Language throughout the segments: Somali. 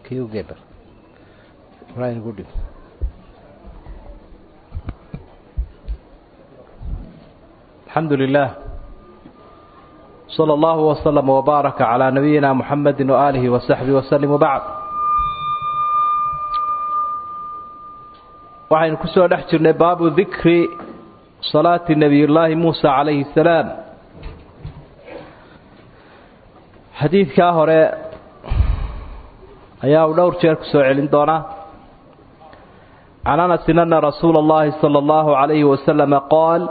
Q-Gaber. Ryan Goody. الحمد لله صلى الله وسلم وبارك على نبينا محمد وآله وصحبه وسلم وبعد waxaynu ku soo dhex jirnay baabu dikri salaati nebiyullaahi muusa calayhi salaam xadiidkaa hore ayaa uu dhowr jeer ku soo celin doonaa can anasin ana rasuula اllahi sala allahu calayhi wasalama qaal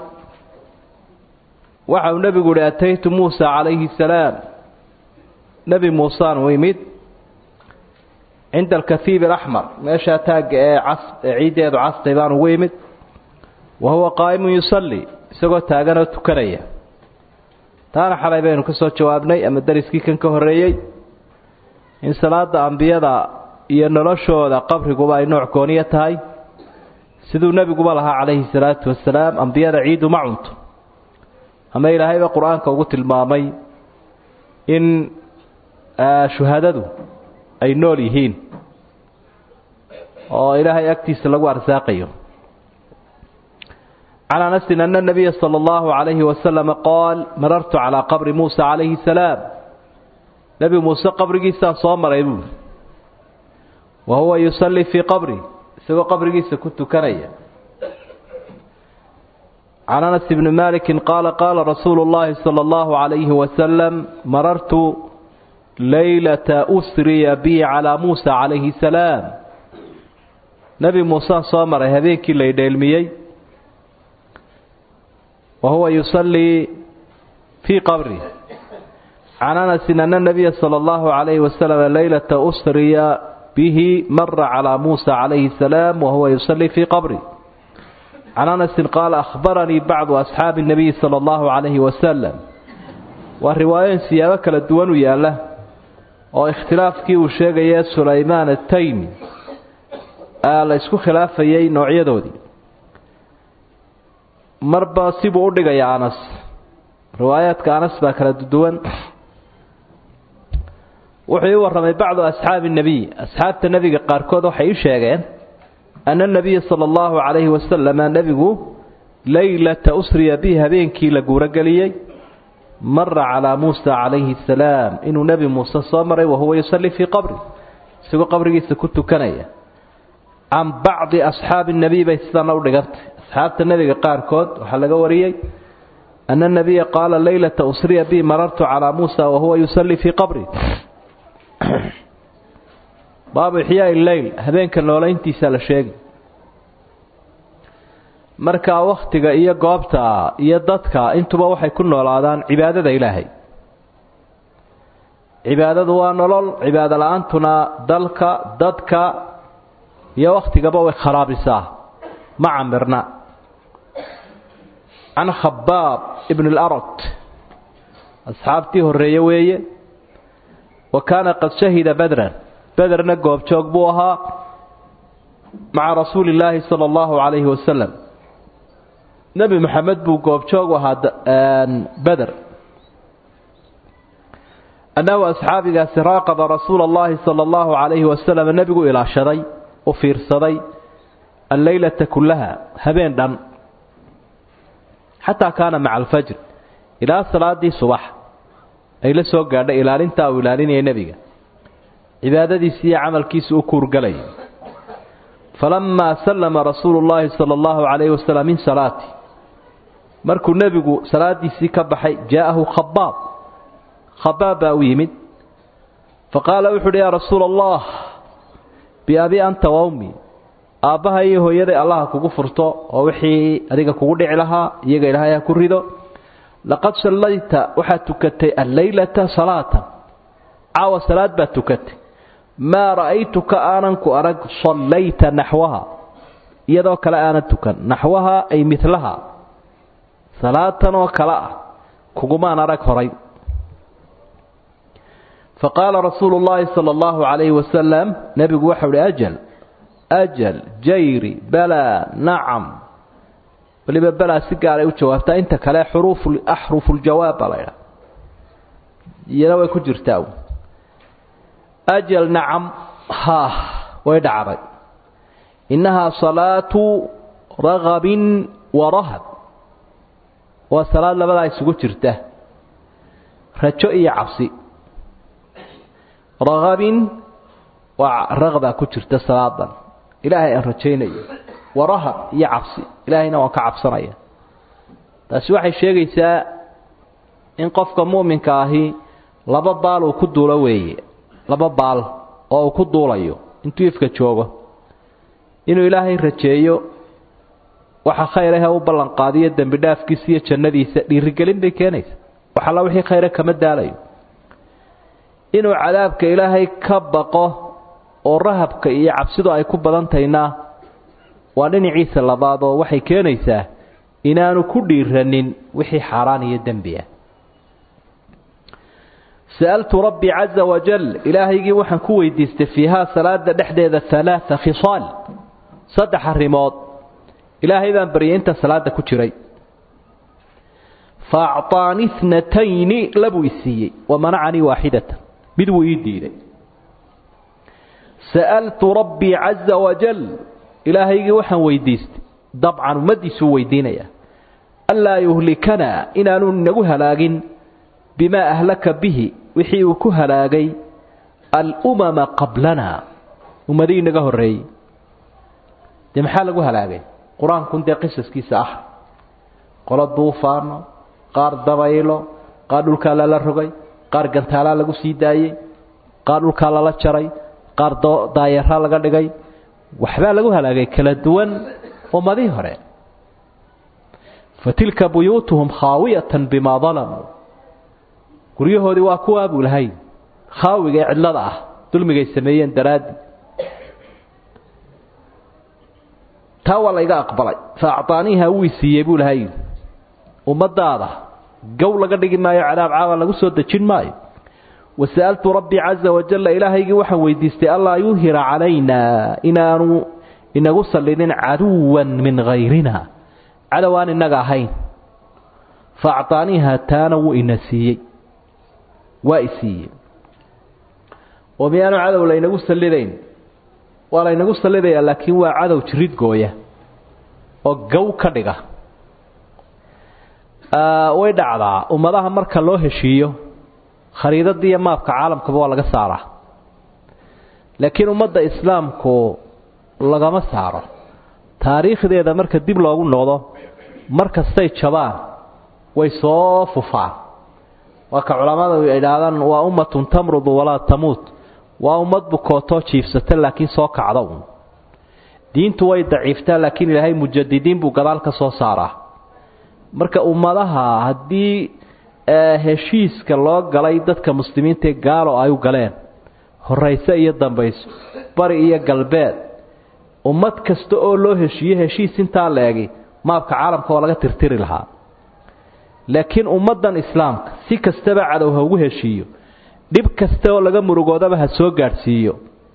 waxa uu nebigu uhi ataytu muusa calayhi salaam nebi muusaan u imid cinda alkahiib alaxmar meeshaa taagga ee cas ee ciiddeedu castay baan ugu imid wa huwa qaa'imun yusalli isagoo taaganoo tukanaya taana xalay baynu ka soo jawaabnay ama dariskii kan ka horreeyey in salaada ambiyada iyo noloshooda qabriguba ay nooc gooniya tahay siduu nebiguba lahaa calayhi salaatu wasalaam ambiyada ciidu ma cunto ama ilaahayba qur-aanka ugu tilmaamay in shuhadadu ay nool yihiin oo ilaahay agtiisa lagu arsaaqayo can anasin ana nabiya sala allahu calayhi wasalama qaal marartu calaa qabri muusa calayhi salaam nebi muuse qabrigiisaan soo maray buuli wa huwa yusallii fii qabri isagoo qabrigiisa ku tukanaya can anas bni maliki qaala qaala rasuulu llahi sala allahu calayhi wasalam marartu laylata usriya bi calaa muusa calayhi salaam nebi muusaan soo maray habeenkii laydheelmiyey wa huwa yusallii fii qabri can anasin ana nabiya sala allahu calayhi wasalam laylata usriya bihi mara calaa muusa calayhi salaam wa huwa yusallii fii qabri can anasin qaala akhbaranii bacdu asxaabi nabiyi sala allahu calayhi wasalam waa riwaayooyin siyaabo kala duwan u yaalla oo ikhtilaafkii uu sheegaya sulaymaan ataymi la isku khilaafayay noocyadoodii marba sibuu u dhigaya anas riwaayaadka anas baa kala duwan wuxuu ii warramay bacdu asxaabi nebiy asxaabta nebiga qaarkood waxay ii sheegeen ana nabiya sala allahu calayhi wasalama nebigu laylata usriya bihi habeenkii la guurogeliyey mara calaa muusa calayhi asalaam inuu nebi muuse soo maray wahuwa yusallii fii qabri isagoo qabrigiisa ku tukanaya can bacdi asxaabi nebiy bay sidana u dhigantay asxaabta nebiga qaarkood waxaa laga wariyey ana nabiya qaala laylata usriya bihi marartu calaa muusa wahuwa yusallii fii qabri baabu ixyaai leyl habeenka noolayntiisa la sheegi markaa wakhtiga iyo goobta iyo dadka intuba waxay ku noolaadaan cibaadada ilaahay cibaadadu waa nolol cibaado la-aantuna dalka dadka iyo wakhtigaba way kharaabisaa ma camirna can khabaab ibn اlarot asxaabtii horeeye weeye wa kaana qad shahida badran bederna goobjoog buu ahaa maca rasuuli illaahi sala allahu calayhi wasalam nebi maxamed buu goobjoog u ahaa beder annahu asxaabigaasi raaqaba rasuula allahi sala allahu calayhi wasalam nebigu ilaashaday u fiirsaday alleylata kullaha habeen dhan xataa kaana maca alfajr ilaa salaadii subax ay la soo gaadhay ilaalintaa uu ilaalinaya nebiga cibaadadiisi iyo camalkiisa u kuurgalaya falamaa sallama rasuulu llaahi sala allahu calayhi wasalam min salaati markuu nebigu salaadiisii ka baxay jaa'ahu khabaab khabaab baa u yimid faqaala wuxu uhi yaa rasuula allah biabi anta wawmi aabbaha iyo hooyaday allaha kugu furto oo wixii adiga kugu dhici lahaa iyaga ilaahay ha ku rido laqad sallayta waxaad tukatay alleylata salaatan caawa salaad baad tukatay maa ra'aytuka aanan ku arag sallayta naxwaha iyadoo kale aanan tukan naxwaha ay midlaha salaatan oo kale ah kugumaan arag horay faqaala rasuulu llaahi sala allahu calayhi wasalam nebigu waxau uhi ajal ajal jayri balaa nacam weliba balaa si gaaray u jawaabtaa inta kale xuruufu axrufuuljawaab baa laydhaha iyana way ku jirtaa ajal nacam ha way dhacday innahaa salaatu ragabin wa rahab waa salaad labadaa isugu jirta rajo iyo cabsi ragabin waa raqbaa ku jirta salaadan ilaahay aan rajaynayo wa rahab iyo cabsi ilaahayna waan ka cabsanaya taasi waxay sheegaysaa in qofka mu'minka ahi laba baal uu ku duulo weeye laba baal oo uu ku duulayo intuu ifka joogo inuu ilaahay rajeeyo waxa khayr ahee u ballanqaadiyo dembi dhaafkiisa iyo jannadiisa dhiirigelin bay keenaysa wax alla wixii khayre kama daalayo inuu cadaabka ilaahay ka baqo oo rahabka iyo cabsidu ay ku badan tahayna waa dhinaciisa labaad oo waxay keenaysaa inaanu ku dhiiranin wixii xaaraan iyo dembi ah sa'altu rabbii caza wajal ilaahaygii waxaan ku weydiistay fiihaa salaada dhexdeeda alaaa khisaal saddex arrimood ilaahay baan baryay inta salaada ku jiray fa acطaani itnatayni labuu i siiyey wa manacanii waaxidatan mid wuu ii diiday sa'altu rabbii caza wajal ilaahaygii waxaan weydiistay dabcan ummaddiisuu weydiinaya anlaa yuhlikanaa inaanu nagu halaagin bimaa ahlaka bihi wixii uu ku halaagay alumama qablana ummadihii naga horreeyey dee maxaa lagu halaagay qur-aankun dee qisaskiisa ah qolo duufaano qaar dabaylo qaar dhulkaa lala rogay qaar gantaalaa lagu sii daayey qaar dhulkaa lala jaray qaar daayaraa laga dhigay waxbaa lagu halaagay kala duwan ummadihii hore fa tilka buyuutuhum khaawiyatan bimaa dalamuu guryahoodii waa kuwaa buu lahay khaawiga ee cidlada ah dulmigay sameeyeen daraaddi taa waa layga aqbalay fa acطaaniiha wii siiyey buu lahay ummadaada gow laga dhigi maayo cadaab caawa lagu soo dejin maayo wasa'altu rabbii caza wajalla ilaahaygii waxaan weydiistay allaa yuhira calaynaa inaanu inagu sallidin caduwan min hayrina cadow aan innaga ahayn fa acطaaniiha taana wuu ina siiyey waa i siiyey oo miyaanu cadow laynagu sallidayn waa laynagu sallidayaa laakiin waa cadow jirid gooya oo gow ka dhiga way dhacdaa ummadaha marka loo heshiiyo khariidada iyo maabka caalamkaba waa laga saaraa laakiin ummadda islaamku lagama saaro taariikhdeeda marka dib loogu noqdo mar kastay jabaan way soo fufaan waa ka culammada idhaahdaan waa ummatun tamrudu walaa tamuut waa ummad bukootoo jiifsata laakiin soo kacda un diintu way daciiftaa laakiin ilaahay mujadidiin buu gadaal ka soo saaraa marka ummadaha haddii heshiiska loo galay dadka muslimiintae gaalo ay u galeen horayse iyo dambayso bari iyo galbeed ummad kasta oo loo heshiiye heshiis intaa la-egi maabka caalamka oo laga tirtiri lahaa laakiin ummaddan islaamka si kastaba cadow ha ugu heshiiyo dhib kasta oo laga murugoodaba ha soo gaadhsiiyo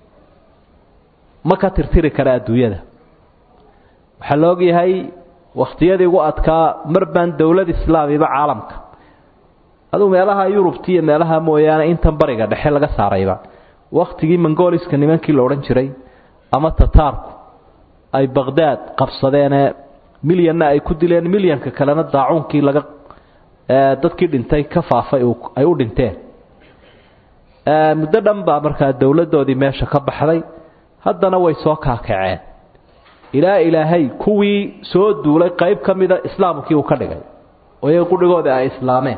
ma ka tirtiri kara adduunyada waxaa la ogyahay wakhtiyadii ugu adkaa mar baan dowlad islaamiba caalamka aduu meelaha yurubti iyo meelaha mooyaane intan bariga dhexe laga saarayba wakhtigii mongoliska nimankii la odhan jiray ama tataarku ay baqhdaad qabsadeenee milyanna ay ku dileen milyanka kalena daacuunkii laga dadkii dhintay ka faafay ay u dhinteen muddo dhan baa markaa dowladdoodii meesha ka baxday haddana way soo kaakaceen ilaa ilaahay kuwii soo duulay qayb ka mida islaamkii uu ka dhigay oo iyaga qudhigooda ay islaameen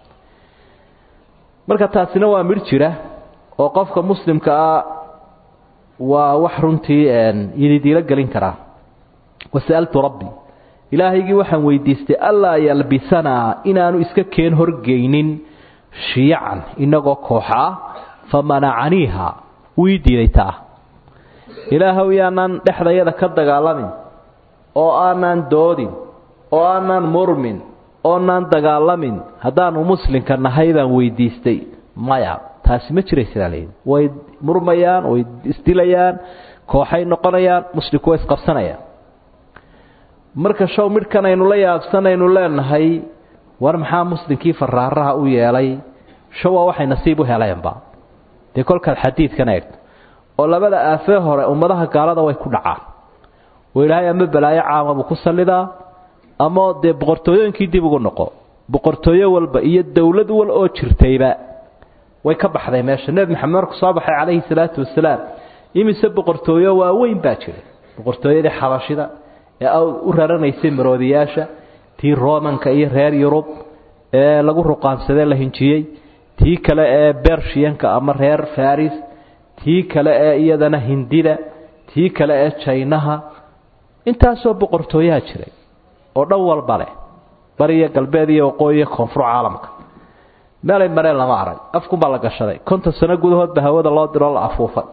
marka taasina waa midh jira oo qofka muslimka ah waa wax runtii yididiilo gelin karaa wasa'altu rabbi ilaahaygii waxaan weydiistay allaa yalbisanaa inaanu iska keen horgeynin shiyacan inagoo kooxa ah fa manacaniiha wuu ii diiday taa ilaahow yaanaan dhexdayada ka dagaalamin oo aanaan doodin oo aanaan murmin oonaan dagaalamin haddaanu muslimka nahay baan weydiistay maya taasi ma jiraysaa leeyihi way murmayaan way isdilayaan kooxay noqonayaan muslimku way isqabsanayaan marka show midhkan aynu la yaabsanaynu leenahay war maxaa muslimkii faraaraha u yeelay show waa waxay nasiib u heleenba dee kolkaad xadiidkan eegto oo labada aafee hore ummadaha gaalada way ku dhacaan oo ilaahay ama balaayo caama buu ku sallidaa ama dee boqortooyooyinkii dib ugu noqo boqortooyo walba iyo dowlad wal oo jirtayba way ka baxday meesha nebi maxamed markuu soo baxay calayhi salaatu wasalaam imise boqortooyo waaweyn baa jiray boqortooyadii xabashida ee u raranaysay maroodiyaasha tii romanka iyo reer yurub ee lagu ruqaansadee la hinjiyey tii kale ee bershiyanka ama reer faris tii kale ee iyadana hindida tii kale ee jaynaha intaasoo boqortooyaha jiray oo dhan walba leh bariyo galbeed iyo waqooyiyo koonfur caalamka meelay mareen lama arag afkunbaa la gashaday konton sano gudahoodba hawada loo diroo la afuufay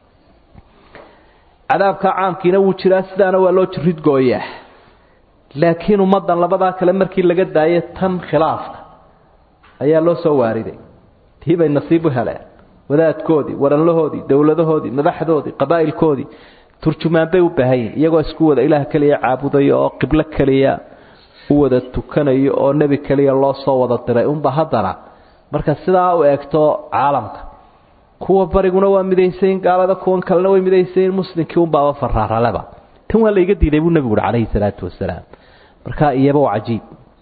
cadaabka caamkiina wuu jiraa sidaana waa loo jiridgooyaa laakiin ummaddan labadaa kale markii laga daayay tan khilaafka ayaa loo soo waariday tii bay nasiib u heleen wadaadkoodii waranlahoodii dowladahoodii madaxdoodii qabaa'ilkoodii turjumaan bay u baahan yihin iyagoo isku wada ilaah keliya caabudayo oo qiblo keliya u wada tukanayo oo nebi keliya loo soo wada diray unba haddana marka sidaa u eegto caalamka kuwa bariguna waa midaysayin gaalada kuwan kalena way midaysayin muslimkii unbaaba faraaraleba tan waa layga diiday buu nebigu uhi calayhi salaatu wasalaam marka iyaba waa cajiib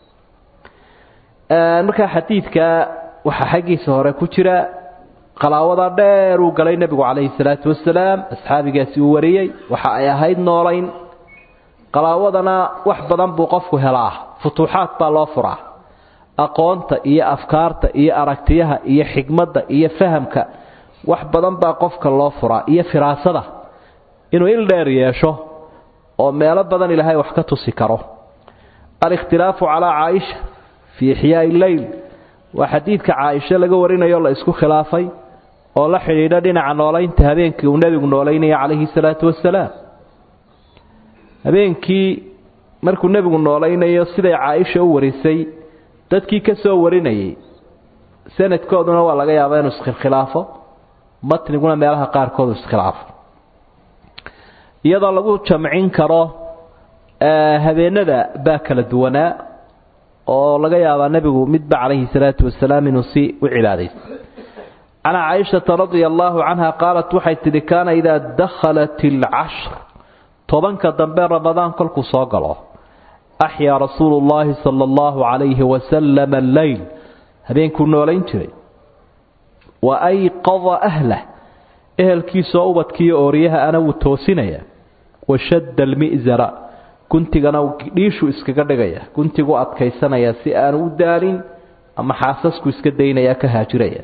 markaa xadiidka waxaa xaggiisa hore ku jira qalaawada dheer uu galay nebigu calayhi salaatu wasalaam asxaabigaasi uu wariyey waxa ay ahayd noolayn qalaawadana wax badan buu qofku helaa futuuxaad baa loo furaa aqoonta iyo afkaarta iyo aragtiyaha iyo xigmadda iyo fahamka wax badan baa qofka loo furaa iyo firaasada inuu il dheer yeesho oo meelo badan ilaahay wax ka tusi karo alikhtilaafu calaa caaisha fii ixyaai leyl waa xadiidka caaisha laga warinayo la isku khilaafay oo la xidhiidha dhinaca noolaynta habeenkii uu nebigu noolaynaya calayhi salaatu wasalaam habeenkii markuu nebigu noolaynayo siday caaisha u warisay dadkii ka soo warinayay sanadkooduna waa laga yaabaa inuu iskhilkhilaafo matniguna meelaha qaarkoodu iskhilaafo iyadoo lagu jamcin karo habeenada baa kala duwanaa oo laga yaabaa nebigu midba calayhi salaatu wasalaam inuu si u cibaadaysto can caaishata radia allaahu canha qaalat waxay tidhi kaana idaa dakhalat alcashr tobanka dambe ramadaan kolkuu soo galo axyaa rasuulu llaahi sala allahu calayhi wasalam alleyl habeenkuu noolayn jiray wa ayqada ahlah ehelkiisoo ubadkiiyo ooryaha ana wuu toosinaya washadda almi'sara guntigana dhiishu iskaga dhigaya guntigu adkaysanaya si aanu u daalin ama xaasasku iska daynaya ka haajiraya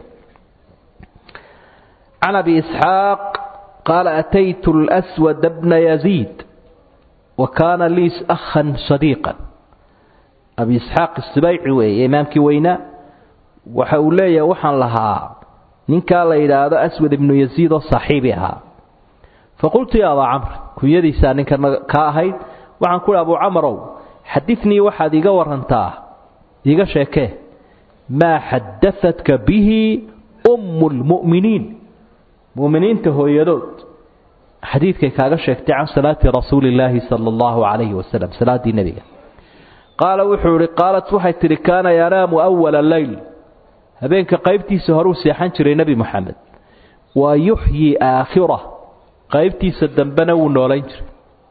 can abi isxaaq qaala ataytu lswad bna yaziid wa kaana lii akhan sadiiqan abi isxaaq isbayci weeye imaamkii weynaa waxa uu leeyahay waxaan lahaa ninkaa la yidhaahdo aswad ibnu yaziid oo saaxiibi ahaa faqultu ya abaa camr kunyadiisaa ninkan kaa ahayd waxaan ku hi abuu camarow xadinii waxaad iiga warantaa iiga sheekee maa xadaadka bihi ummu lmu'miniin mu'miniinta hooyadood xadiidkay kaaga sheegtay can salaati rasuuli illaahi sala allahu calayhi wasalam salaaddii nebiga qaala wuxuu ihi qaalat waxay tidhi kaana yanaamu awala leyl habeenka qaybtiisa horuu seexan jiray nebi moxamed wa yuxyi aakhirah qaybtiisa dambena wuu noolayn jiray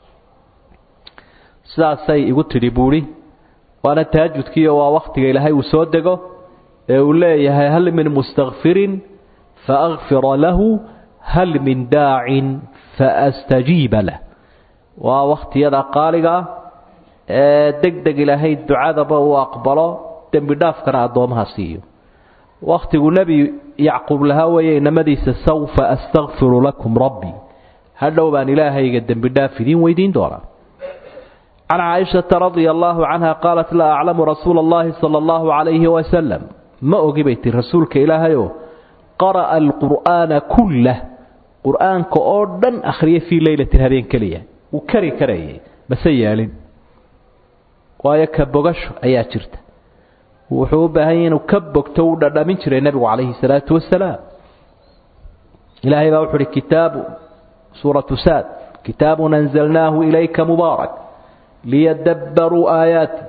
sidaasay igu tidhi buuhi waana tahajudkiiyo waa wakhtiga ilaahay uu soo dego ee uu leeyahay hal min mustakfirin faakfira lahu hal min daacin faastajiiba lah waa wakhtiyada qaaliga ah ee deg deg ilaahay ducadaba uu aqbalo dembi dhaafkana addoomaha siiyo wakhtigu nebi yacquub lahaa weeye inamadiisa sawfa astakfiru lakum rabbii hadhow baan ilaahayga dembi dhaaf idiin weydiin doonaa can caaishata radia allaahu canha qaalat laa aclamu rasuula allahi sala allahu calayhi wasalam ma ogi bay tii rasuulka ilaahayoo qara'a alqur'aana kullah qur'aanka oo dhan akhriya fii leylatin habeen keliya wuu kari karayay mase yeelin waayo ka bogasho ayaa jirta wuxuu u baahan yahy inuu ka bogto uu dhadhamin jiray nebigu calayhi salaatu wasalaam ilaahay baa wuxu uhi kitaabu suuratu saad kitaabun anzalnaahu ilayka mubaarak liyadabbaruu aayaati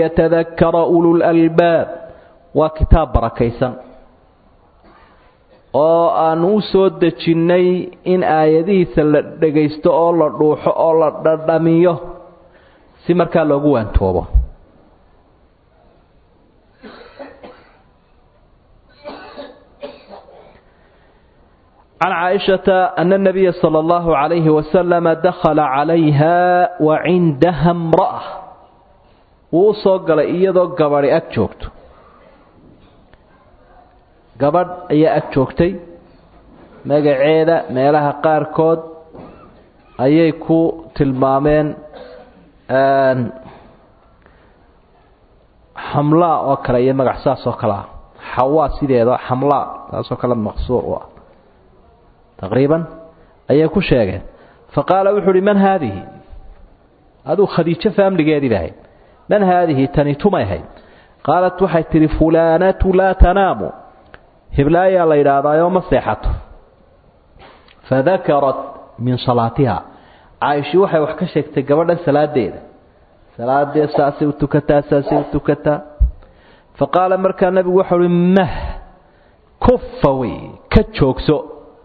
waliyatadakara ulu lalbaab waa kitaab barakaysan oo aanu u soo dejinnay in aayadihiisa la dhagaysto oo la dhuuxo oo la dhadhamiyo si markaa loogu waantoobo can caaishata ana اnabiya salى اllahu عalayhi wasalama dakhala calayha wa cindaha imra'a wuu u soo galay iyadoo gabadhi ag joogto gabadh ayaa ag joogtay magaceeda meelaha qaarkood ayay ku tilmaameen xamlaa oo kale iyo magac saas oo kale ah xawaa sideeda xamlaa saasoo kale maqsuur u ah taqriiban ayay ku sheegeen fa qaala wuxu uhi man haadihi aduu khadiijo faamligeedii bahayd man haadihi tani tumay ahayd qaalat waxay tidhi fulaanatu laa tanaamu hiblaayaa la yidhaahdaayoo ma seexato fadakarat min salaatiha caaishii waxay wax ka sheegtay gabadhan salaadeeda salaadee saasay u tukataa saasay u tukataa fa qaala markaa nabigu waxau uhi mah kufa wey ka joogso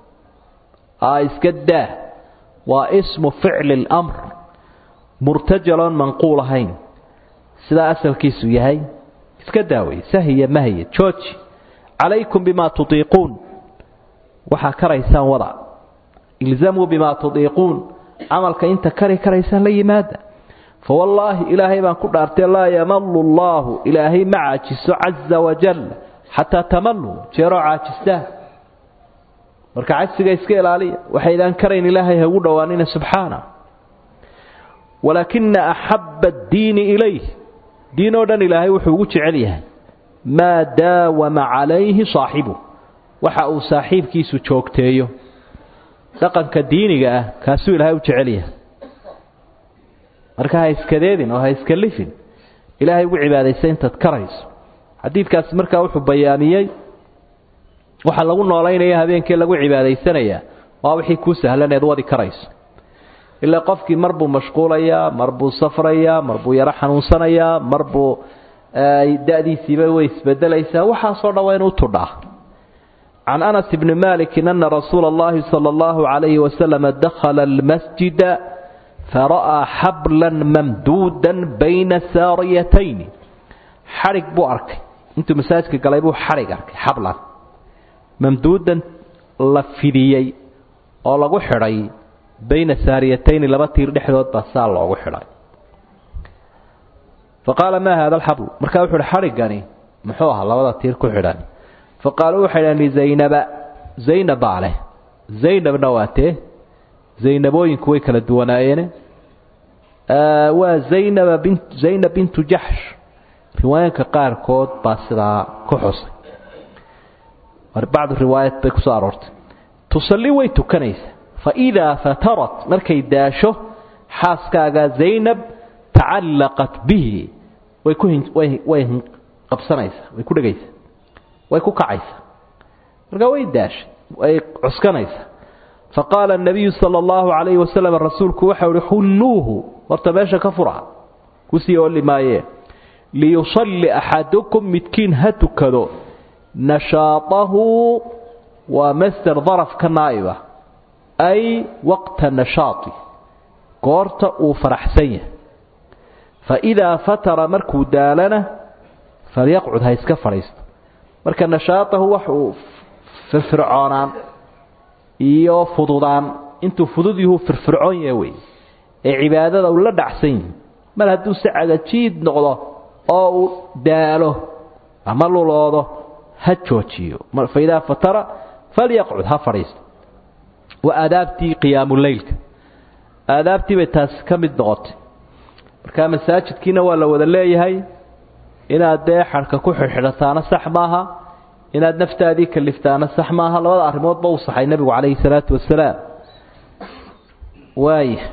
iska daa waa ismu ficli اlamr murtajaloon manquul ahayn sidaa asalkiisu yahay iska daawey sahiya mahya jooji calaykum bima tuiiquun waxaa karaysaan wada ilzamuu bima tuiiquun camalka inta kari karaysaan la yimaada fawallaahi ilaahay baan ku dhaartay laa yamalu llaahu ilaahay ma caajiso caza wajal xataa tamaluu jeeroo caajistaan marka cagsiga iska ilaaliya waxaydaan karayn ilaahay hagu dhowaanina subxaana walaakina axaba addiini ilayh diin oo dhan ilaahay wuxuu ugu jecel yahay maa daawama calayhi saaxibu waxa uu saaxiibkiisu joogteeyo dhaqanka diiniga ah kaasuu ilaahay u jecel yahay marka ha iskadeedin oo ha iska lifin ilaahay ugu cibaadaysa intaad karayso xadiidkaasi markaa wuxuu bayaamiyey waxaa lagu noolaynaya habeenkii lagu cibaadaysanayaa waa wixii kuu sahlan eed wadi karayso ilaa qofkii mar buu mashquulayaa mar buu safrayaa mar buu yaro xanuunsanayaa mar buu da'diisiiba way isbedelaysaa waxaasoo dhan waa inuu tudhaa can anas bni malikin ana rasuula اllahi salى اllahu عalayhi wasalama dakhala almasjida fara'aa xablan mamduudan bayna saariyatayni xadhig buu arkay intuu masaajidka galay buu xadhig arkay xablan mamduudan la fidiyey oo lagu xidhay bayna saariyatayni laba tiir dhexdood baa saa loogu xidhay fa qaala maa haada alxablu markaa wuxu uhi xadhiggani muxuu ahaa labada tiir ku xidhan fa qaaluu waxay dhahan lizaynaba zaynab baa leh zaynabna waa tee zaynabooyinku way kala duwanaayeene waa zaynaba bin zaynab bintu jaxsh riwaayanka qaarkood baa sidaa ku xusay bacdu riwaayat bay kusoo aroortay tusalli way tukanaysaa faidaa fatarat markay daasho xaaskaaga zaynab tacallaqat bihi way ku way qabsanaysaa way ku dhegaysaa way ku kacaysaa markaa way daashay way cuskanaysaa faqaala الnabiyu salى اllahu عalayhi wasalam rasuulku waxau uhi xulluuhu horta meesha ka fura kusii oli maayee liyusalli axadukum midkiin ha tukado nashaaahu waa master daraf ka naa'iba ay waqta nashaati goorta uu faraxsan yahay faidaa fatara markuu daalana falyaqcud ha iska fadhiisto marka nashaatahu wax uu firfircoonaan iyo fududaan intuu fudud yuhu firfircoon yaha wey ee cibaadada uu la dhacsan yihi mar hadduu si cagajiid noqdo oo uu daalo ama luloodo ha joojiyo faidaa fatara falyaqcud ha fadhiisto waa aadaabtii qiyaamuleylka aadaabtii bay taasi ka mid noqotay markaa masaajidkiina waa la wada leeyahay inaad dee xarhka ku xidhxidhataana sax maaha inaad naftaadii kaliftaana sax maaha labada arrimoodba uu saxay nebigu calayhi salaatu wasalaam waaya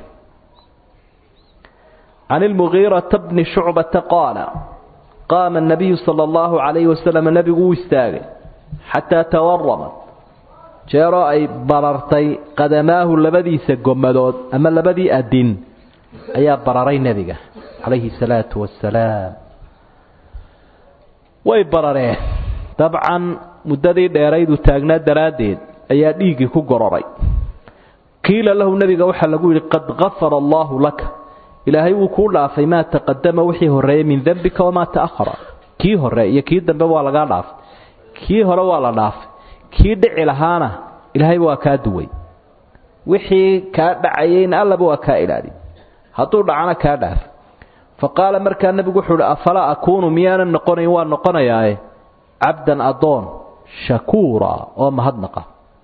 can ilmugiirata bni shucbata qaala qaama الnabiyu salى اllahu عalayhi wasalam nebigu uu istaagay xataa tawaramat jeeroo ay barartay qadamaahu labadiisa gomadood ama labadii adin ayaa bararay nebiga calayhi الsalaatu wasalaam way barareen dabcan muddadii dheerayduu taagnaa daraaddeed ayaa dhiiggii ku gororay qiila lahu nebiga waxaa lagu yidhi qad gafara allaahu laka ilaahay wuu kuu dhaafay maa taqadama wixii horreeyey min dembika wamaa ta'ahara kii hore iyo kii dambe waa lagaa dhaafay kii hore waa la dhaafay kii dhici lahaana ilaahay waa kaa duway wixii kaa dhacayeyna allaba waa kaa ilaali hadduu dhacana kaa dhaaf fa qaala markaa nebigu wuxuu uhi afalaa akuunu miyaanan noqonayn waa noqonayaae cabdan addoon shakuura oo mahadnaqa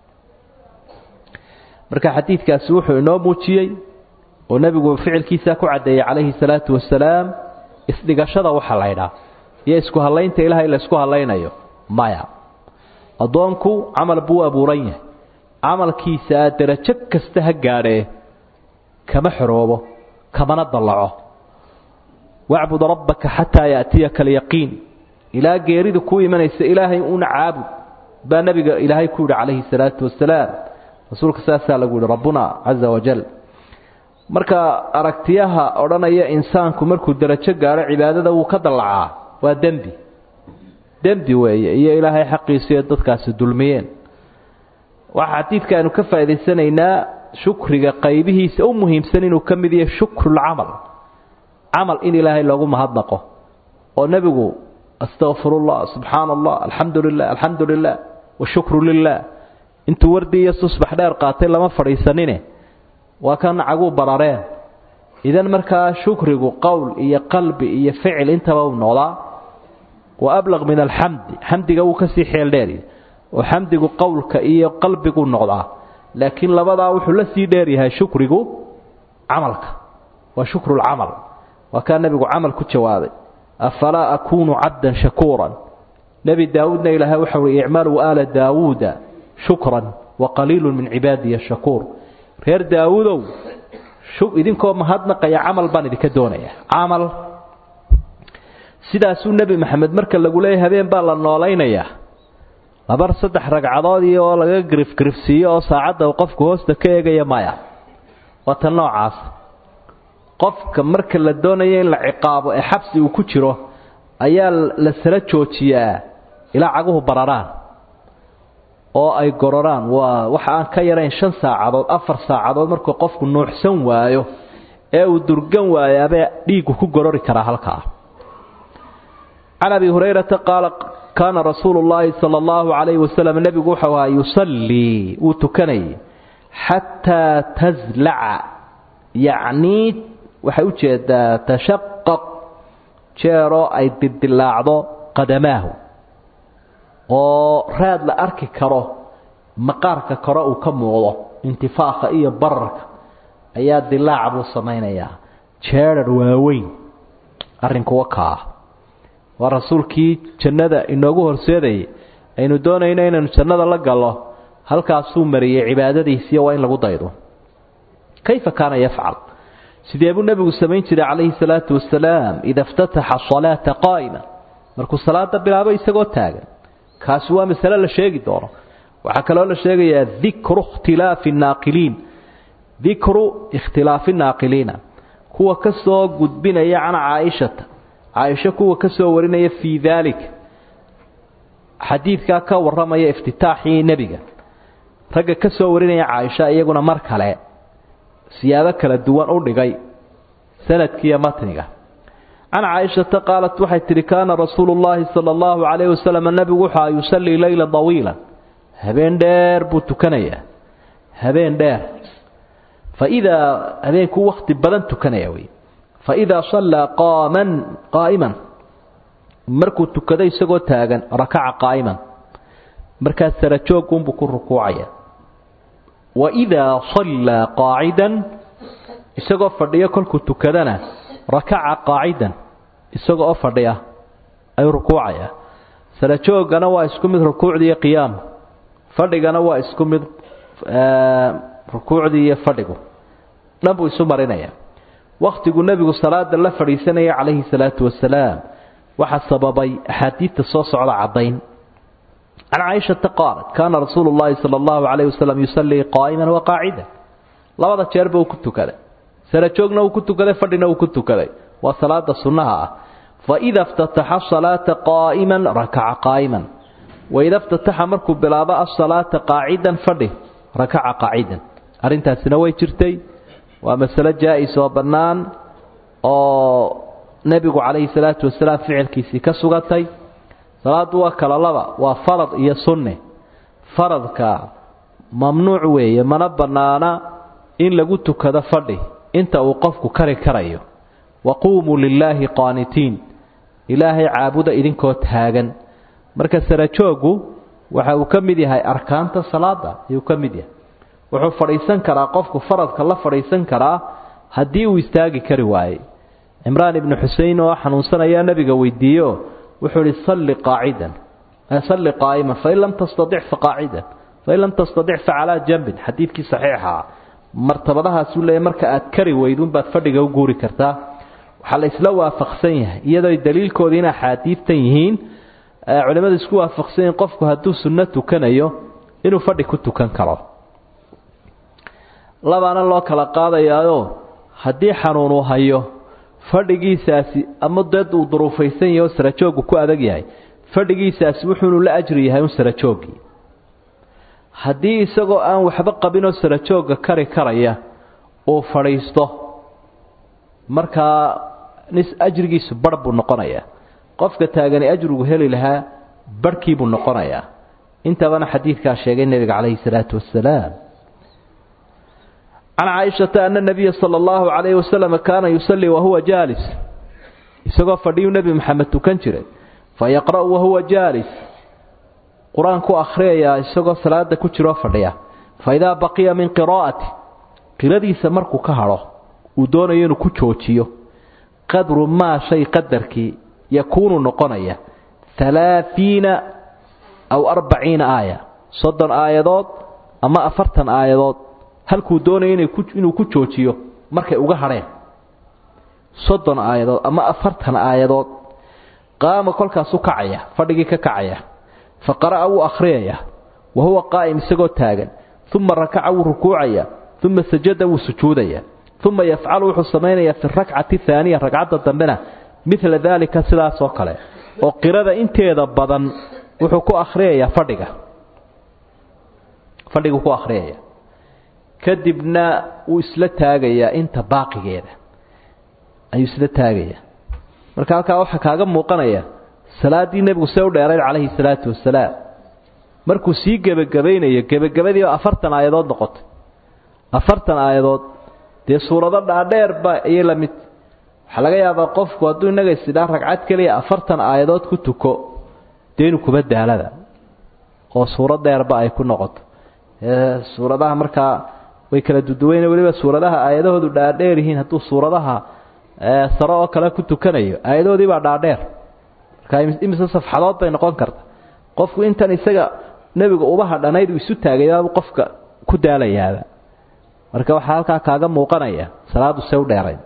marka xadiidkaasi wuxuu inoo muujiyey oo nebigu ficilkiisaa ku caddeeyey calayhi salaatu wasalaam isdhigashada waxa laydhaa iyo isku hallaynta ilaahay la isku hallaynayo maya addoonku camal buu abuuran yahay camalkiisaa derajo kasta ha gaadhee kama xoroobo kamana dallaco wacbud rabbaka xataa yaatiyaka alyaqiin ilaa geeridu kuu imanaysa ilaahay una caabud baa nebiga ilaahay ku yidhi calayhi salaatu wasalaam rasuulka saasaa lagu yihi rabbuna caza wajal marka aragtiyaha odhanaya insaanku markuu derajo gaadho cibaadada wuu ka dallacaa waa dembi dembi weeye iyo ilaahay xaqiisiiyo dadkaasi dulmiyeen waxaa xadiidka aynu ka faa'idaysanaynaa shukriga qaybihiisa u muhiimsan inuu ka mid yahay shukrulcamal camal in ilaahay loogu mahadnaqo oo nebigu astaqfirullah subxaana allah alxamdu lilah alxamdu lilah washukru lilah intuu wardi iyo susbax dheer qaatay lama fadhiisanine waa kan caguu barareen idan markaa shukrigu qowl iyo qalbi iyo ficil intaba u noqdaa wa ablaq min alxamdi xamdiga wuu kasii xeel dheeri oo xamdigu qowlka iyo qalbigu noqdaa laakiin labadaa wuxuu la sii dheeryahay shukrigu camalka waa shukrulcamal waa kaa nebigu camal ku jawaabay afalaa akuunu cabdan shakuuran nebi daawuudna ilaahay waxau uhi icmaluu aala daawuuda shukran wa qaliilu min cibaadiya shakuur reer daawuudow idinkoo mahadnaqaya camal baan idinka doonaya camal sidaasuu nebi maxamed marka lagu leeyahy habeen baa la noolaynayaa labar saddex ragcadoodii oo laga grifgrifsiiyo oo saacadda qofku hoosta ka eegaya maya waa tan noocaas qofka marka la doonayo in la ciqaabo ee xabsi uu ku jiro ayaa la sala joojiyaa ilaa caguhu bararaan oo ay gororaan waa waxa aan ka yarayn shan saacadood afar saacadood markuu qofku nuuxsan waayo ee uu durgan waayo abee dhiiggu ku gorori karaa halkaa can abi hurayrata qaala kaana rasuulu llaahi sala allahu calayhi wasalam nebigu wuxuu ahaa yusallii wuu tukanayay xataa taslaca yacnii waxay u jeedaa tashaqaq jeeroo ay dildilaacdo qadamaahu oo raad la arki karo maqaarka kore uu ka muuqdo intifaakha iyo bararka ayaa dilaaca buu samaynayaa jeedhar waaweyn arrinkuwa kaa waa rasuulkii jannada inoogu horseedayay aynu doonayno inaynu jannada la gallo halkaasuu mariyey cibaadadiisiiyo waa in lagu daydo kayfa kaana yafcal sidee buu nebigu samayn jiray calayhi salaatu wasalaam ida iftataxa salaata qaa'ima markuu salaada bilaabo isagoo taagan kaasi waa masale la sheegi doono waxaa kaloo la sheegayaa dikru ikhtilaafi naaqiliin dikru ikhtilaafi naaqiliina kuwa ka soo gudbinaya can caaishata caaisho kuwa ka soo warinaya fii daalik xadiidkaa ka warramaya iftitaaxii nebiga ragga ka soo warinaya caaisha iyaguna mar kale siyaabo kala duwan u dhigay sanadkiiyo matniga can caaishata qaalat waxay tidhi kaana rasuulu llaahi sala allahu calayhi wasalam nebigu wuxua yusallii leyla dawiilan habeen dheer buu tukanayaa habeen dheer fa idaa habeenkuu wakhti badan tukanaya wey fa idaa sallaa qaaman qaa'iman markuu tukado isagoo taagan rakaca qaa'iman markaas sarajooggunbuu ku rukuucaya wa idaa sallaa qaacidan isagoo fadhiyo kolkuu tukadana rakaca qaacidan isaga oo fadhiya ayuu rukuucayaa sarajoogana waa isku mid rukuucdii iyo qiyaamu fadhigana waa isku mid rukuucdii iyo fadhigu dhan buu isu marinaya wakhtiguu nebigu salaada la fadhiisanaya calayhi salaatu wasalaam waxaa sababay axaadiidta soo socda caddayn can caaishata qaalat kaana rasuulu llaahi sala allahu calayhi wasalam yusallii qaa'iman wa qaacidan labada jeerba uu ku tukaday sarajoogna uu ku tukaday fadhina uu ku tukaday waa salaada sunnaha ah fa ida iftataxa salaata qaa'iman rakaca qaa'iman waida ftataxa markuu bilaabo asalaata qaacidan fadhi rakaca qaacidan arrintaasina way jirtay waa masalo jaa-is oo bannaan oo nebigu calayhi salaatu wasalaam ficilkiisii ka sugatay salaaddu waa kala laba waa farad iyo sunne faradka mamnuuc weeye mana bannaana in lagu tukado fadhi inta uu qofku kari karayo waquumuu lilaahi qaanitiin ilaahay caabuda idinkoo taagan marka sarajooggu waxa uu ka mid yahay arkaanta salaada ayuu ka mid yahay wuxuu fadhiisan karaa qofku faradka la fadhiisan karaa haddii uu istaagi kari waayey cimraan ibnu xusein oo xanuunsanayaa nebiga weydiiyeoo wuxuu ihi salli qaacidan salli qaa'iman fain lam tastadic fa qaacidan fain lam tastadic fa calaa jambin xadiidkii saxiixa martabadahaasuu leeyahy marka aad kari weyduunbaad fadhiga u guuri kartaa waxaa la isla waafaqsan yahay iyadoo daliilkoodii in axaadiidtan yihiin culimmadu isku waafaqsan yihiin qofku hadduu sunno tukanayo inuu fadhi ku tukan karo labaana loo kala qaadayaayo haddii xanuun uu hayo fadhigiisaasi ama dad uu duruufaysan yahay oo sarajooggu ku adag yahay fadhigiisaasi wuxuunu la ajri yahay un sarajooggii haddii isagoo aan waxba qabinoo sarajoogga kari karaya uu fadhiisto markaa nis ajrigiisu barh buu noqonayaa qofka taagani ajrigu heli lahaa barhkiibuu noqonayaa intabana xadiidkaa sheegay nebiga calayhi salaatu wasalaam can caaishata ana nabiya sala allahu calayhi wasalam kaana yusallii wahuwa jaalis isagoo fadhiyuu nebi maxamed tukan jiray fa yaqra'u wahuwa jaalis qur-aanku akhriyayaa isagoo salaada ku jiroo fadhiya fa idaa baqiya min qiraa'ati qiradiisa markuu ka hadho uu doonayo inuu ku joojiyo qadru maa shay qadarkii yakuunu noqonaya halaahiina aw arbaciina aaya soddon aayadood ama afartan aayadood halkuu doonaya inuu ku joojiyo markay uga hadheen soddon aayadood ama afartan aayadood qaama kolkaasu kacaya fadhigii ka kacaya fa qara'a wuu akhriyaya wa huwa qaa'im isagoo taagan uma rakaca wuu rukuucaya uma sajada wuu sujuudaya uma yafcalu wuxuu samaynayaa fi rakcati aaniya ragcadda dambena midla daalika sidaas oo kale oo qirada inteeda badan wuxuu ku akhriyayaa fadhiga fadhigu ku akhriyaya kadibna wuu isla taagayaa inta baaqigeeda ayuu isla taagayaa marka halkaa waxaa kaaga muuqanaya salaaddii nebigu see u dheerayd calayhi salaatu wasalaam markuu sii gebagabaynayo gebagabadiiba afartan aayadood noqotay afartan aayadood dee suurado dhaadheerba ayay la mid waxaa laga yaabaa qofku hadduu innaga isidhaa ragcad keliya afartan aayadood ku tuko dee inu kuba daalada oo suuro dheerba ay ku noqoto suuradaha markaa way kala duduweyne weliba suuradaha aayadahoodu dhaadheer yihiin hadduu suuradaha sare oo kale ku tukanayo aayadoodiibaa dhaadheer markaa imise safxadood bay noqon karta qofku intan isaga nebiga uba hadhanayd uu isu taagayaabuu qofka ku daalayaaba marka waxaa halkaa kaaga muuqanaya salaadu se u dheerayn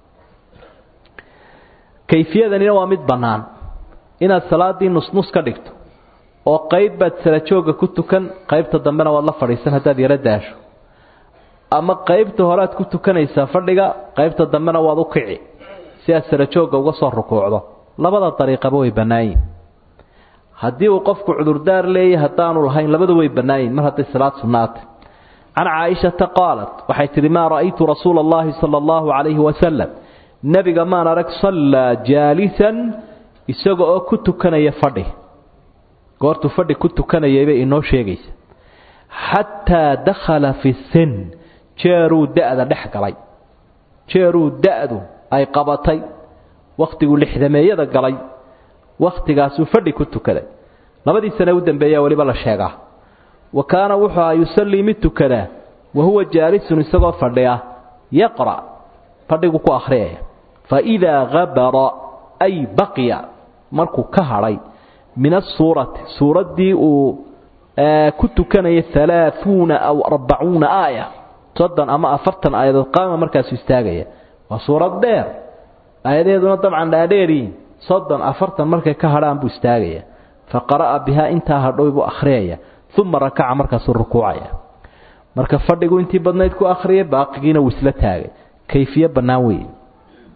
kayfiyadanina waa mid bannaan inaad salaaddii nusnus ka dhigto oo qayb baad salajoogga ku tukan qaybta dambena waad la fadhiisan haddaad yaro daasho ama qaybta horead ku tukanaysaa fadhiga qaybta dambena waad u kici si aad salajoogga uga soo rukuucdo labada dariiqaba way bannaayin haddii uu qofku cudurdaar leeyahy haddaanu lahayn labada way bannaayin mar hadday salaad sunnaatay can caaishata qaalat waxay tidhi maa ra'aytu rasuula allahi sala allahu calayhi wasalam nebiga maan arag sallaa jaalisan isaga oo ku tukanaya fadhi goortuu fadhi ku tukanayaybay inoo sheegaysa xataa dakhala fi sin jeeruu da-da dhex galay jeeruu da-du ay qabatay wakhtiguu lixdameeyada galay wakhtigaasuu fadhi ku tukaday labadii sane u dambeeyaa weliba la sheegaa wa kaana wuxuu aha yusallii mid tukadaa wa huwa jaalisun isagoo fadhiya yaqra' fadhigu ku akhriyaya fa idaa habara ay baqiya markuu ka hadhay min asuurati suuraddii uu ku tukanaya halaaثuuna aw arbacuuna aaya soddon ama afartan aayadood qaama markaasu istaagaya waa suurad dheer aayadeeduna dabcan dhaadheeriin soddon afartan markay ka hadhaan buu istaagaya fa qara'a bihaa intaa hadhow buu akhriyaya uma rakaca markaasuu rukuucaya marka fadhigu intii badnayd ku akhriyay baaqigiina wuu isla taagay kayfiye bannaan weeye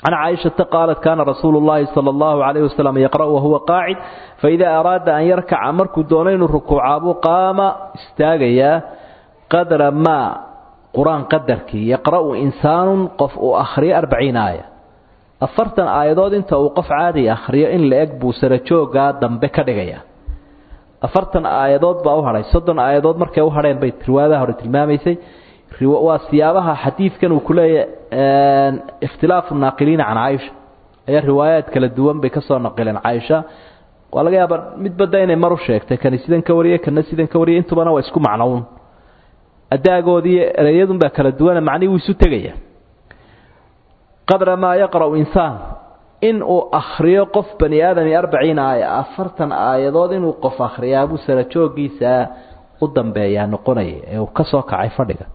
can caaishata qaalat kaana rasuulu llaahi sala allahu calayhi wasalam yaqra'u wahuwa qaacid faidaa araada an yarkaca markuu doono inuu rukuucaabuu qaama istaagayaa qadra maa qur-aan qadarkii yaqra'u insaanun qof uu akhriyo arbaciin aaya afartan aayadood inta uu qof caadi akhriyo in la eg buu sarajoogaa dambe ka dhigaya afartan aayadood baa u hadhay soddon aayadood markay u hadheen bay riwaayadaha hore tilmaamaysay waa siyaabaha xadiidkan uu ku leeyahy ikhtilaafu naaqiliina can caaisha ayaa riwaayaad kala duwan bay ka soo naqileen caaisha waa laga yaabaa midbadda inay mar u sheegtay kani sidan ka wariyey kana sidan ka wariyay intubana waa isku macnown adaagoodii ereyadunbaa kala duwana macnihii wuu isu tegaya qadra maa yaqra'u insaan in uu akhriyo qof bani aadami arbaciin aaya afartan aayadood inuu qof akhriyaabuu sarajoogiisa u dambeeyaa noqonaya ee uu ka soo kacay fadhiga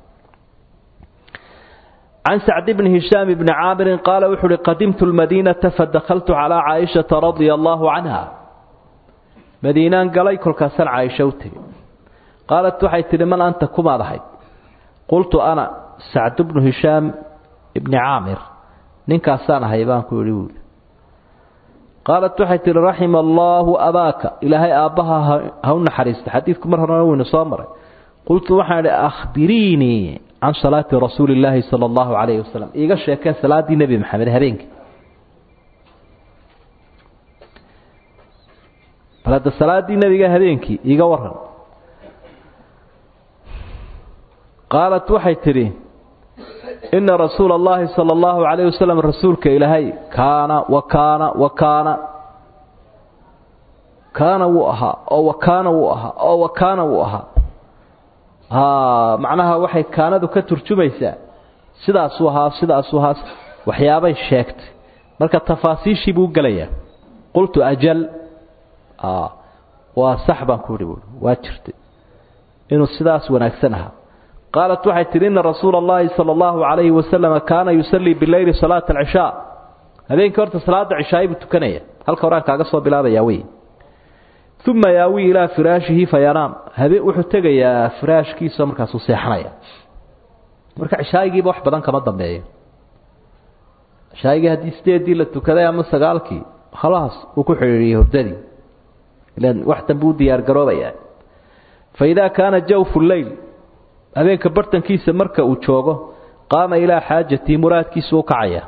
can sacd bni hishaam bni caamirin qaala wuxu uhi qadimtu lmadiinata fadakaltu calaa caaishata radia allaahu canha madiinaan galay kolkaasaan caaisha u tegey qaalat waxay tidhi man anta kumaad ahayd qultu ana sacd bnu hishaam ibni caamir ninkaasaan ahay baan ku idhi buuli qaalat waxay tihi raxima allaahu abaaka ilaahay aabbaha ha u naxariista xadiidku mar horena weynu soo maray qultu waxaan idhi akhbiriinii can salaati rasuuli illaahi sala allahu calayhi wasalam iiga sheekee salaaddii nebi maxamed habeenkii bal hadda salaaddii nebiga habeenkii iiga waran qaalat waxay tidhi ina rasuula allahi sala allahu calayhi wasalam rasuulka ilaahay kaana wa kaana wa kaana kaana wuu ahaa oo wa kaana wuu ahaa oo wa kaana wuu ahaa macnaha waxay kaanadu ka turjumaysaa sidaasuu ahaa sidaasuu ahaa waxyaabay sheegtay marka tafaasiishii buu gelayaa qultu ajal waa sax baan ku ihi buui waa jirtay inuu sidaas wanaagsan ahaa qaalat waxay tidhi ina rasuula allahi sala allahu calayhi wasalama kaana yusallii bileyli salaata alcishaa habeenkii horta salaada cishaay buu tukanaya halka horaan kaaga soo bilaabayaa wey uma yaawi ilaa firaashihi fayanaam habeen wuxuu tegayaa firaashkiisa markaasuu seexanaya marka cishaayigiiba wax badan kama dambeeyo cishaayigii haddii sideedii la tukaday ama sagaalkii khalaas uu ku xidhiiriyey hordadii ilan wax dambe u diyaar garoobayaa fa idaa kaana jawfu leyl habeenka bartankiisa marka uu joogo qaama ilaa xaajatii muraadkiisu u kacaya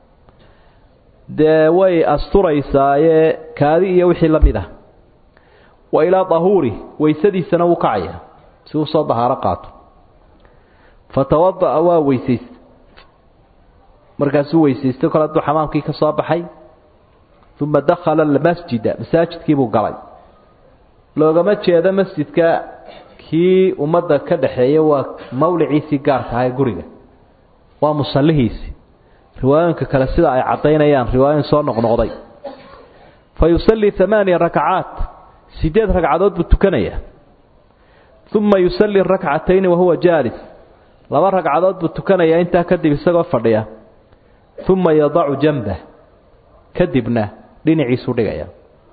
dee way asturaysaaye kaadi iyo wixii la mid ah wa ilaa dahuuri weysadiisana wuu kacaya si uu soo dahaaro qaato fatawada'a waa weysaysta markaasuu weysaystay kol hadduu xamaamkii ka soo baxay uma dakhala almasjida masaajidkiibuu galay loogama jeedo masjidka kii ummadda ka dhaxeeya waa mawliciisii gaarka aha ee guriga waa musallihiisii riwaayooyinka kale sida ay caddaynayaan riwaayooyin soo noqnoqday fa yusallii amaaniya rakacaat sideed ragcadood buu tukanayaa uma yusallii rakcatayni wahuwa jaalis laba ragcadood buu tukanayaa intaa kadib isagoo fadhiya uma yadacu janbah kadibna dhinaciisuu dhigaya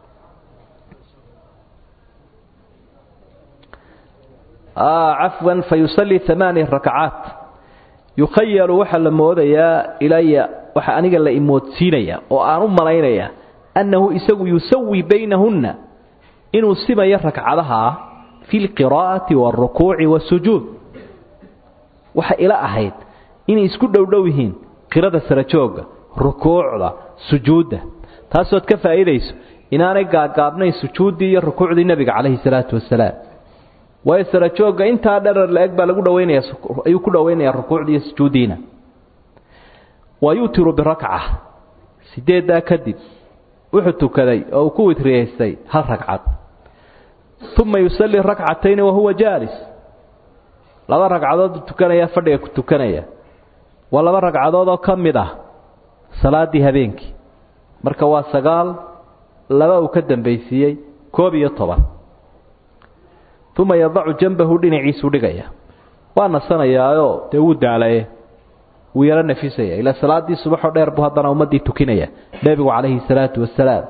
cafwan fa yusallii amaaniya rakacaat yukhayalu waxaa la moodayaa ilaya waxaa aniga la imoodsiinaya oo aan u malaynaya annahu isagu yusawi baynahunna inuu simayo ragcadaha fi lqiraa'ati waalrukuuci waasujuud waxa ila ahayd inay isku dhowdhow yihiin qirada sarajooga rukuucda sujuudda taasood ka faa'iidayso inaanay gaagaabnayn sujuuddii iyo rukuucdii nebiga calayhi salaatu wasalaam waayo sarajoogga intaa dherer la-eg baa lagu dhaweynaya ayuu ku dhoweynayaa rukuucdii iyo sujuuddiina wa yutiru birakca sideeddaa kadib wuxuu tukaday oo uu ku witriyaystay hal ragcad uma yusallii rakcatayni wahuwa jaalis laba ragcadood buu tukanaya fadhiga ku tukanaya waa laba ragcadood oo ka mid ah salaaddii habeenkii marka waa sagaal laba uu ka dambaysiiyey koob iyo toban uma yadacu janbahu dhinaciisuu dhigaya waa nasanayaayoo dee wuu daalaye wuu yaro nafisaya ilaa salaaddii subaxoo dheer buu haddana ummaddii tukinaya nebigu calayhi salaatu wasalaam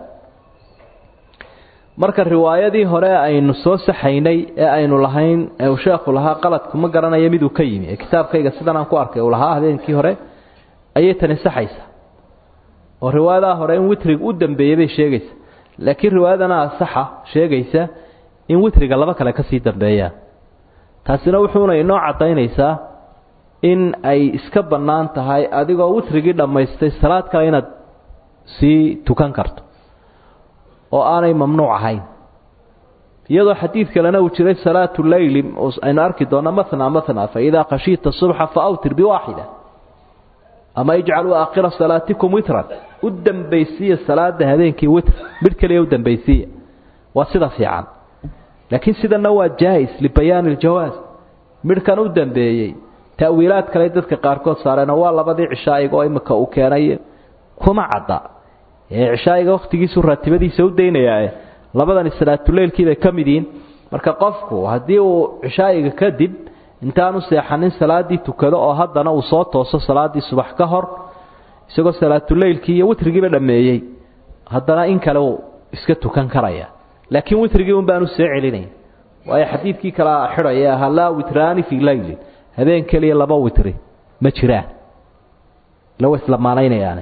marka riwaayadii hore aynu soo saxaynay ee aynu lahayn ee uu sheekhu lahaa qaladku ma garanayo miduu ka yimi ee kitaabkayga sidan aan ku arkay uu lahaa habeenkii hore ayay tani saxaysa oo riwaayadaha hore in witriga u dambeeyey bay sheegaysa laakiin riwaayadana asaxa sheegaysa in witriga laba kale kasii dambeeyaan taasina wuxuuna inoo caddaynaysaa in ay iska bannaan tahay adigoo witrigii dhammaystay salaad kale inaad sii tukan karto oo aanay mamnuuc ahayn iyadoo xadiid kalena uu jiray salaatu leyli aynu arki doona matna matna faidaa khashiita subxa faawtir biwaaxida ama ijcaluu aakhira salaatikum witran u dambaysiiya salaada habeenkii witr midh keliya u dambaysiiya waa sida fiican laakiin sidana waa jaais libayaani iljawaas midhkan u dambeeyey ta'wiilaad kale dadka qaarkood saareen waa labadii cishaa'iga oo imika uu keenay kuma cadda ee cishaa'iga wakhtigiisu raatibadiisa u daynayaa labadani salaatuleylkii bay ka mid yihiin marka qofku haddii uu cishaa'iga kadib intaanu seexanin salaaddii tukado oo haddana uu soo tooso salaaddii subax ka hor isagoo salaatuleylkii iyo witrigiiba dhammeeyey haddana in kale uu iska tukan karaya laakiin witrigii un baanu soo celinaya waayo xadiidkii kala xidhaya ahaa laa witraani fii leylin habeen keliya laba witri ma jiraan lawa islamaanaynayaane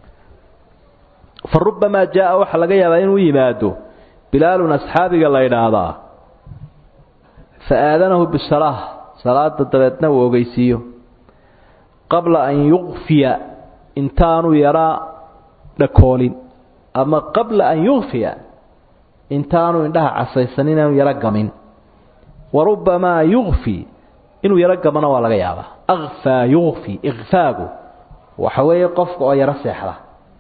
fa rubamaa jaaa waxaa laga yaabaa inuu yimaado bilaalun asxaabiga la idhaahdaa fa aadanahu bisalaa salaada dabeedna uu ogeysiiyo qabla an yukfiya intaanu yaraa dhakoolin ama qabla an yukfiya intaanu indhaha casaysan inaanu yaro gamin wa rubamaa yukfi inuu yaro gamana waa laga yaabaa akfaa yukfi ikfaagu waxa weeye qofka oo yaro seexda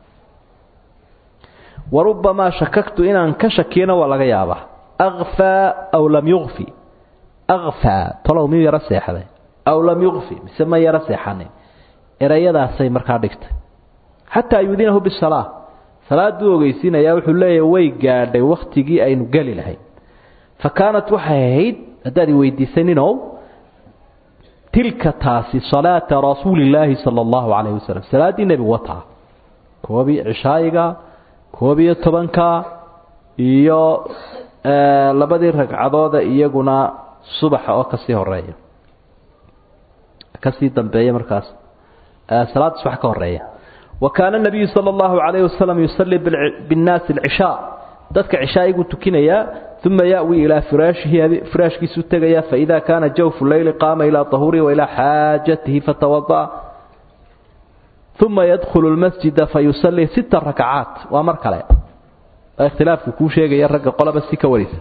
wa rubamaa shakagtu inaan ka shakiyana waa laga yaabaa akfaa aw lam yukfi akfaa talow miyuu yaro seexday aw lam yukfi mise ma yaro seexanin erayadaasay markaa dhigtay xataa yuudinahu bisalaa salaaduu ogeysiinayaa wuxuu leeyahy way gaadhay wakhtigii aynu geli lahayn fa kaanat waxay ahayd haddaad i weydiisay ninow tilka taasi salaata rasuulillaahi sala allahu calayhi wasalam salaaddii nebigu wataa koobii cishaayiga koob iyo tobanka iyo labadii ragcadooda iyaguna subaxa oo kasii horeeya kasii dambeeya markaas salaada subax ka horeeya wa kaana nabiyu sala allahu calayhi wasalam yusalii binnaasi alcishaa dadka cishaaiguu tukinayaa uma yawi ilaa firaashihi firaashkiisuu tegaya faida kaana jawfu leyli qaama ilaa tahuurihi wailaa xaajatihi fatawada'a uma yadkhulu lmasjida fayusallii sita rakcaat waa mar kale waa ikhtilaafku kuu sheegaya ragga qolaba si ka warisa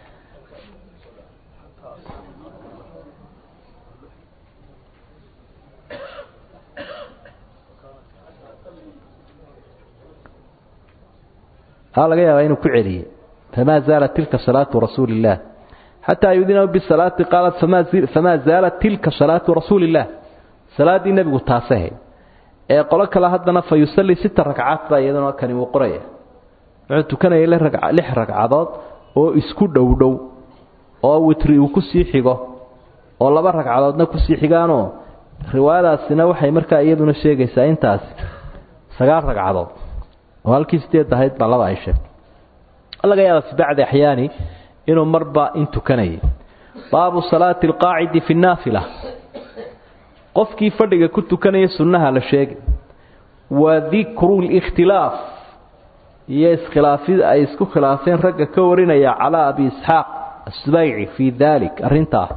haa laga yaabaa inuu ku celiyey famaa zaalat tilka salaatu rasuuli illaah xataa yudinahu bisalaati qaalat famaa zaalat tilka salaatu rasuuli illaah salaaddii nebigu taasahayd ee qolo kale haddana fa yusallii sita ragcaad baa iyaduna kani uu qoraya wuxuu tukanayay lix ragcadood oo isku dhowdhow oo witri uu kusii xigo oo laba ragcadoodna kusii xigaanoo riwaayadaasina waxay markaa iyaduna sheegaysaa intaasi sagaal ragcadood oo halkii sideed ahayd baa laba ay sheegtay laga yaaba fi bacdi axyaani inuu marba in tukanayay baabu salaati alqaacidi fi nnaafila qofkii fadhiga ku tukanaya sunnaha la sheegay wa dikru likhtilaaf iyo iskhilaafid ay isku khilaafeen ragga ka warinaya calaa abi isxaaq asbayci fii dalik arrintaa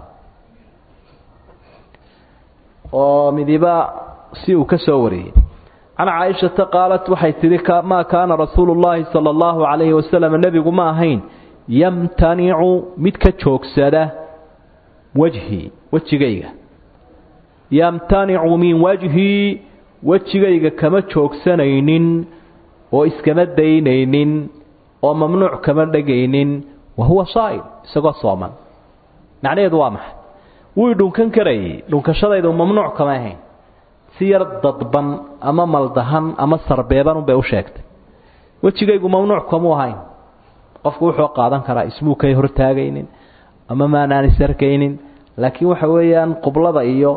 oo midiba si uu ka soo wariyey can caaishata qaalat waxay tidhi maa kaana rasuulu llaahi sala allahu calayhi wasalam nebigu ma ahayn yamtanicu mid ka joogsada wejhii wejigayga yamtanicu min wajhii wejigayga kama joogsanaynin oo iskama daynaynin oo mamnuuc kama dhegaynin wa huwa saa'im isagoo sooman macnaheedu waa maxay wuu dhunkan karayay dhunkashadaydu mamnuuc kama ahayn si yar dadban ama maldahan ama sarbeeban unbay u sheegtay wejigaygu mamnuuc kamuu ahayn qofku wuxuu qaadan karaa ismuu kay hortaagaynin ama maanaan isarkaynin laakiin waxa weeyaan qublada iyo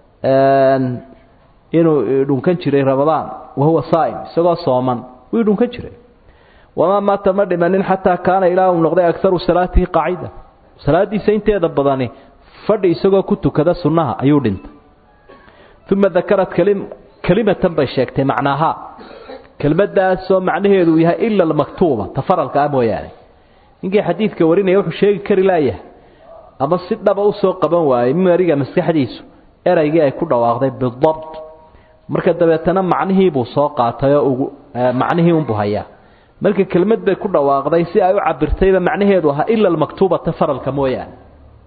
inuu dhunkan jiray rabadaan wahuwa saa'im isagoo sooman wuu dhunkan jiray wamaa maata ma dhimanin xataa kaana ilaa uu noqday akaru salaatihi qaacida salaadiisa inteeda badani fadhi isagoo ku tukada sunnaha ayuu dhintay uma dakarat kalimatan bay sheegtay macnaaha kelmaddaasoo macnaheedu yahay ila almaktuuba ta faralka ah mooyaane ninkii xadiidka warinaya wuxuu sheegi kari laayahay ama si dhaba usoo qaban waayey mimariga maskaxdiisu eraygii ay ku dhawaaqday bidabt marka dabeetana macnihiibuu soo qaatayoo ugu macnihii unbuu hayaa marka kelmad bay ku dhawaaqday si ay u cabirtayba macnaheedu ahaa ila almaktuubata faralka mooyaane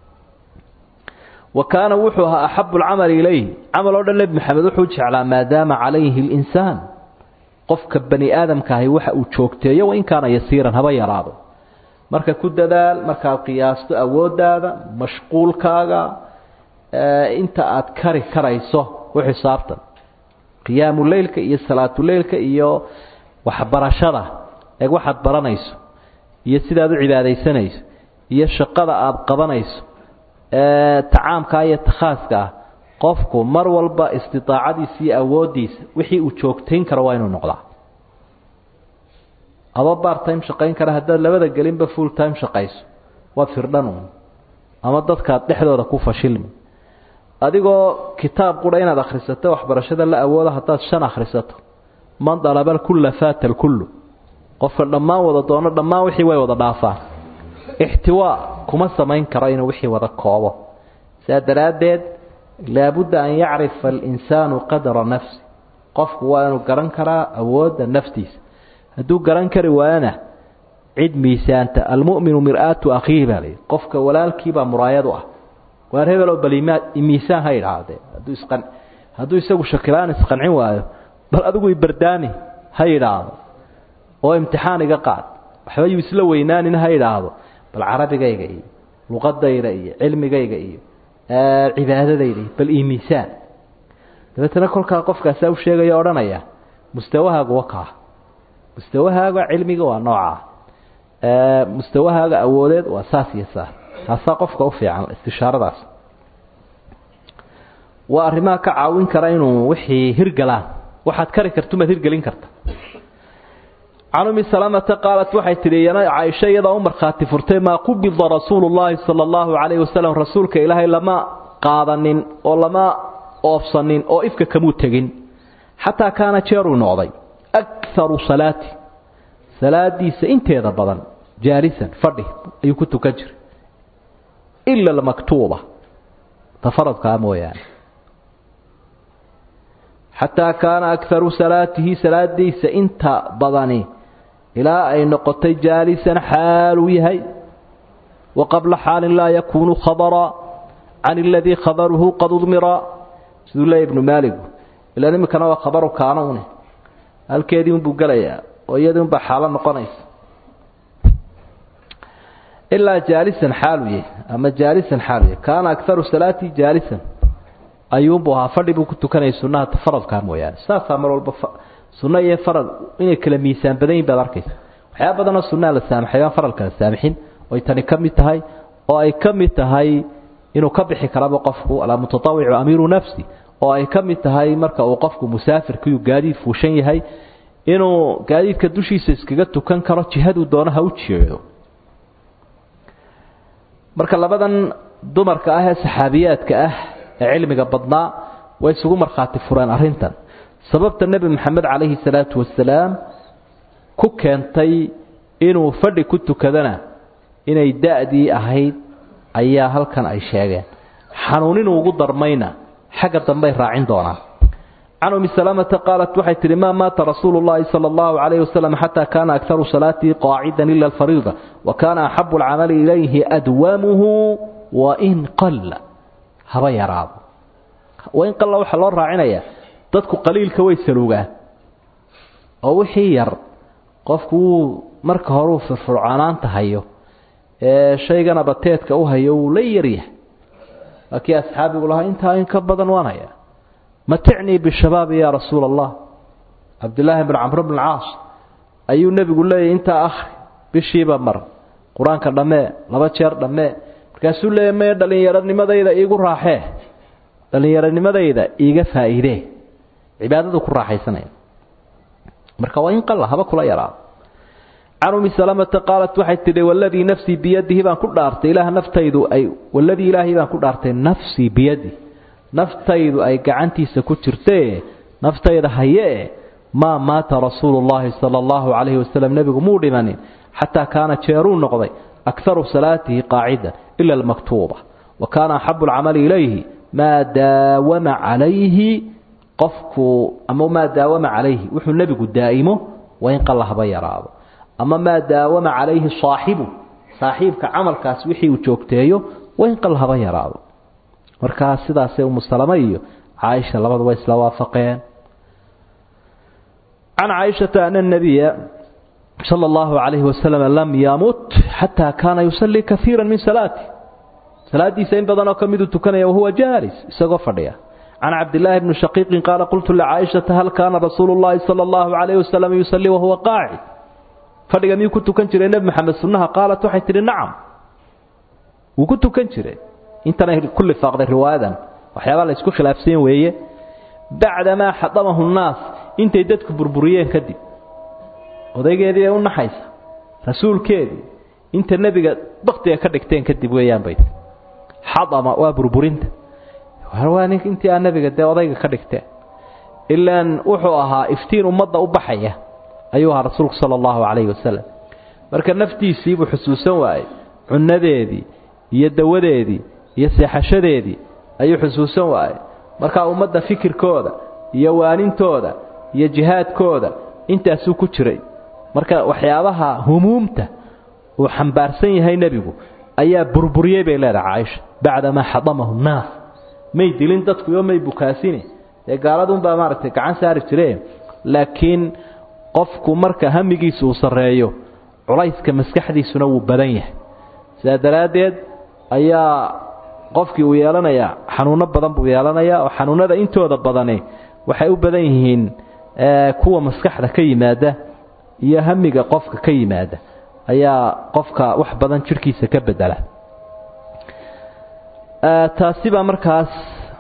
wa kaana wuxuu ahaa axabu alcamali ilayhi camal oo dhan nebi maxamed wuxuu jeclaa maadaama calayhi linsaan qofka bani aadamkaahi waxa uu joogteeyo wain kaana yasiiran haba yaraado marka ku dadaal markaad qiyaasto awooddaada mashquulkaaga inta aad kari karayso u xisaabtan qiyaamu leylka iyo salaatuleylka iyo waxbarashada eeg waxaad baranayso iyo sidaad u cibaadaysanayso iyo shaqada aada qabanayso tacaamkaa iyo takhaaska ah qofku mar walba istidaacadiisa iyo awooddiisa wixii uu joogtayn karo waa inuu noqdaa adoo bar time shaqayn kara haddaad labada gelinba full time shaqayso waa firdhan uun ama dadkaad dhexdooda ku fashilmi adigoo kitaab qura inaad akhrisato waxbarashada la awoodo haddaad shan akhrisato man dalabal kulla faata alkullu qofka dhammaan wada doono dhammaan wixii way wada dhaafaan ixtiwaa kuma samayn karo inuu wixii wada koobo sidaa daraaddeed laabudda an yacrifa alinsaanu qadra nafsi qofku waa inuu garan karaa awoodda naftiisa hadduu garan kari waayana cid miisaanta almu'minu mir'aatu akhiihi baa layidhi qofka walaalkiibaa muraayadu ah waar hebel oo balimaa miisaan ha idhaahdee hadduu isqan hadduu isagu shakilaan isqancin waayo bal adigu ibardaani ha yidhaahdo oo imtixaan iga qaad waxba yuu isla weynaanin ha idhaahdo bal carabigayga iyo luqadayda iyo cilmigayga iyo cibaadadayda iyo bal ii miisaan dabeetana kolkaa qofkaasaa u sheegaya odhanaya mustawahaagu wakaa mustawahaaga cilmiga waa noocaa mustawahaaga awoodeed waa saas iyo saas taasaa qofka u fiican istishaaradaas waa arrimaha ka caawin kara inuu wixii hirgalaan waxaad kari kartumaad hirgelin karta can umi salamata qaalat waxay tidhi iyana caaisho iyadaa u markhaati furtay maa qubida rasuulu llaahi sala allahu calayhi wasalam rasuulka ilaahay lama qaadanin oo lama oofsanin oo ifka kamuu tegin xataa kaana jeeruu noqday akaru salaati salaadiisa inteeda badan jaalisan fadhi ayuu ku tukan jiray ila almaktuuba ta faradkaa mooyaane xataa kaana akaru salaatihi salaadiisa inta badani ilaa ay noqotay jaalisan xaaluu yahay wa qabla xaalin laa yakuunu khabara can aladii khabaruhu qad udmira siduu leeya ibnu maaligu ilaan iminkana waa khabaru kaana une halkeedii unbuu gelayaa oo iyadii unbaa xaalo noqonaysa ilaa jaalisan xaalu yahay ama jaalisan xaalu yahay kaana akaru salaati jaalisan ayuunbuu ahaa fadhi buu ku tukanayay sunnaha faradkaa mooyaane saasaa mar walba sunno iyo farad inay kala miisaan badan yihin baad arkaysa waxyaaba badanoo sunnaha la saamaxay baan faralka la saamixin oy tani ka mid tahay oo ay ka mid tahay inuu ka bixi karaba qofku almutatawicu amiiru nafsi oo ay ka mid tahay marka uu qofku musaafirkiiu gaadiid fuushan yahay inuu gaadiidka dushiisa iskaga tukan karo jihaduu doono ha u jeedo marka labadan dumarka ah ee saxaabiyaadka ah ee cilmiga badnaa way isugu markhaati fureen arrintan sababta nebi maxamed calayhi salaatu wasalaam ku keentay inuu fadhi ku tukadana inay da-dii ahayd ayaa halkan ay sheegeen xanuuninuu ugu darmayna xagga dambey raacin doonaan can umi salamata qaalat waxay tihi maa maata rasuulu llahi sala allahu calayhi wasalam xataa kaana akaru salaatihi qaacidan ila alfariida wa kaana axabu alcamali ilayhi adwamuhu wain qalla haba yaraado wain qalla waxaa loo raacinayaa dadku qaliilka way saluugaan oo wixii yar qofku wuu marka horeu firfircoonaanta hayo ee shaygana bateedka u hayo wuu la yaryahay waa kii asxaabigu lahaa intaa in ka badan waan hayaa maticnii bishabaabi yaa rasuula allah cabdillaahi bn camr bn caas ayuu nebigu leeyahy intaa akhri bishiiba mar qur-aanka dhammee laba jeer dhammee markaasuu leeyahy maya dhallinyaronimadayda iigu raaxee dhallinyaronimadayda iiga faa'iidee cibaadadu ku raaxaysanaya marka waa in qalla haba kula yaraado can umi salamata qaalat waxay tidhi waladii nafsii biyadihi baan ku dhaartay ilaah naftaydu ay waladii ilaahay baan ku dhaartay nafsii biyadi naftaydu ay gacantiisa ku jirtee naftayda hayee maa maata rasuulu llaahi sala allahu calayhi wasalam nebigu muu dhimanin xataa kaana jeeruu noqday akharu salaatihi qaacidan ila almaktuuba wa kaana axabu alcamali ilayhi maa daawama calayhi qofku ama maa daawama calayhi wuxuu nebigu daa'imo waa in qallahba yaraado ama maa daawama calayhi saaxibu saaxiibka camalkaas wixii uu joogteeyo waa in qallahba yaraado markaa sidaasay umusalama iyo caaisha labaduba isla waafaqeen can caaishata ana nabiya sala allahu calayhi wasalam lam yamut xataa kaana yusallii kaiira min salaati salaadiisa in badanoo ka miduu tukanaya wahuwa jaalis isagoo fadhiya can cabdillaahi bni shaqiiqin qaala qultu licaaishata hal kaana rasuulu llahi sala allahu calayhi wasalam yusallii wahuwa qaacid fadhiga miyuu ku tukan jiray nebi maxamed sunnaha qaalat waxay tidhi nacam wuu ku tukan jiray intanay ku lifaaqday riwaayadan waxyaabaa la isku khilaafsan weeye bacdamaa xadamahu nnaas intay dadku burburiyeen kadib odaygeedii ee u naxaysa rasuulkeedii inta nebiga baktiga ka dhigteen kadib weeyaan bay xadama waa burburinta waa nin intii aa nebiga dee odayga ka dhigteen ilaan wuxuu ahaa iftiin ummadda u baxaya ayuu ahaa rasuulku sala allahu calayhi wasalam marka naftiisii buu xusuusan waayey cunnadeedii iyo dawadeedii iyo seexashadeedii ayuu xusuusan waayey markaa ummadda fikirkooda iyo waanintooda iyo jihaadkooda intaasuu ku jiray marka waxyaabaha humuumta uu xambaarsan yahay nebigu ayaa burburiyey bay leedahay caaisha bacdamaa xadamahu nnaas may dilin dadku iyo may bukaasine dee gaaladunbaa maaragtay gacan saari jireen laakiin qofku marka hamigiisa uu sarreeyo culayska maskaxdiisuna wuu badan yahay sidaa daraaddeed ayaa qofkii uu yeelanayaa xanuuno badan buu yeelanayaa oo xanuunada intooda badani waxay u badan yihiin kuwa maskaxda ka yimaada iyo hamiga qofka ka yimaada ayaa qofka wax badan jidhkiisa ka bedela taasi baa markaas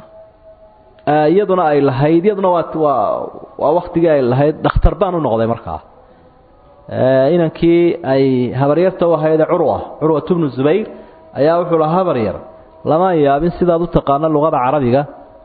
iyaduna ay lahayd iyaduna waa waa waa waktigii ay lahayd dhakhtar baan u noqday markaa inankii ay habaryarta u ahayd curwa curwat bnu zubayr ayaa wuxuu lahaa habaryar lama yaabin sidaad u taqaano luqada carabiga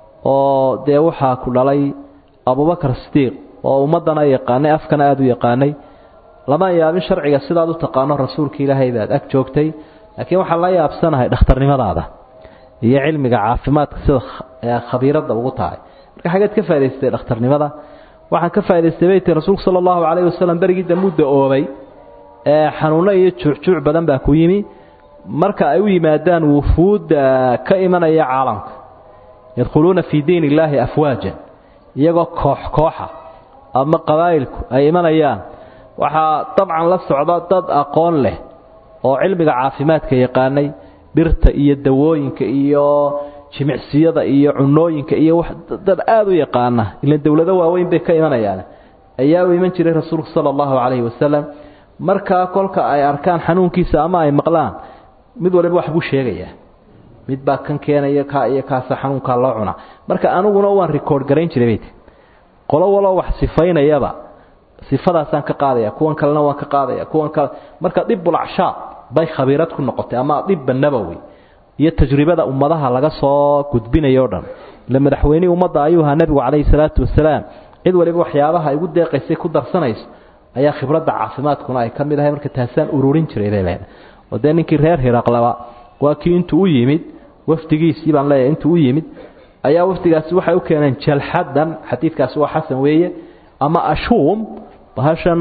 oo dee waxaa ku dhalay abubakar sidiiq oo ummaddana yaqaanay afkana aada u yaqaanay lama yaabin sharciga sidaad u taqaano rasuulka ilaahay baad ag joogtay laakiin waxaan la yaabsanahay dhakhtarnimadaada iyo cilmiga caafimaadka sida khabiiradda ugu tahay marka xageed ka faa'idaystay dhakhtarnimada waxaan ka faa'idaystay bay tii rasuulku sala allahu calayhi wasalam berigii damuu da-oobay ee xanuuno iyo juucjuuc badan baa ku yimi marka ay u yimaadaan wufuudda ka imanaya caalamka yadkhuluuna fii diin illaahi afwaajan iyagoo koox kooxa ama qabaa'ilku ay imanayaan waxaa dabcan la socda dad aqoon leh oo cilmiga caafimaadka yaqaanay birta iyo dawooyinka iyo jimicsiyada iyo cunooyinka iyo dad aada u yaqaana ilan dowlado waaweyn bay ka imanayaan ayaa u iman jiray rasuulku sala allahu calayhi wasalam markaa kolka ay arkaan xanuunkiisa ama ay maqlaan mid waliba wax buu sheegayaa mid baa kan keenaya kaa iyo kaasa xanuunkaa loo cunaa marka aniguna waan record garayn jiray bayt qolo waloo wax sifaynayaba sifadaasaan ka qaadaya kuwan kalena waan ka qaadaya kuwan kale marka dibbulacshaab bay khabiirad ku noqotay ama dibba nabowi iyo tajribada ummadaha laga soo gudbinayo o dhan ila madaxweynihii ummadda ayuu ahaa nebigu calayhi salaatu wasalaam cid waliba waxyaabaha igu deeqaysay ku darsanayso ayaa khibradda caafimaadkuna ay ka mid ahay marka taasaan ururin jiray bay leedahay oo dee ninkii reer hiraqlaba waa kii intuu u yimid wafdigiisii baan leeyahay intuu u yimid ayaa wafdigaasi waxay u keeneen jalxadan xadiidkaasi waa xasan weeye ama ashuum bahashan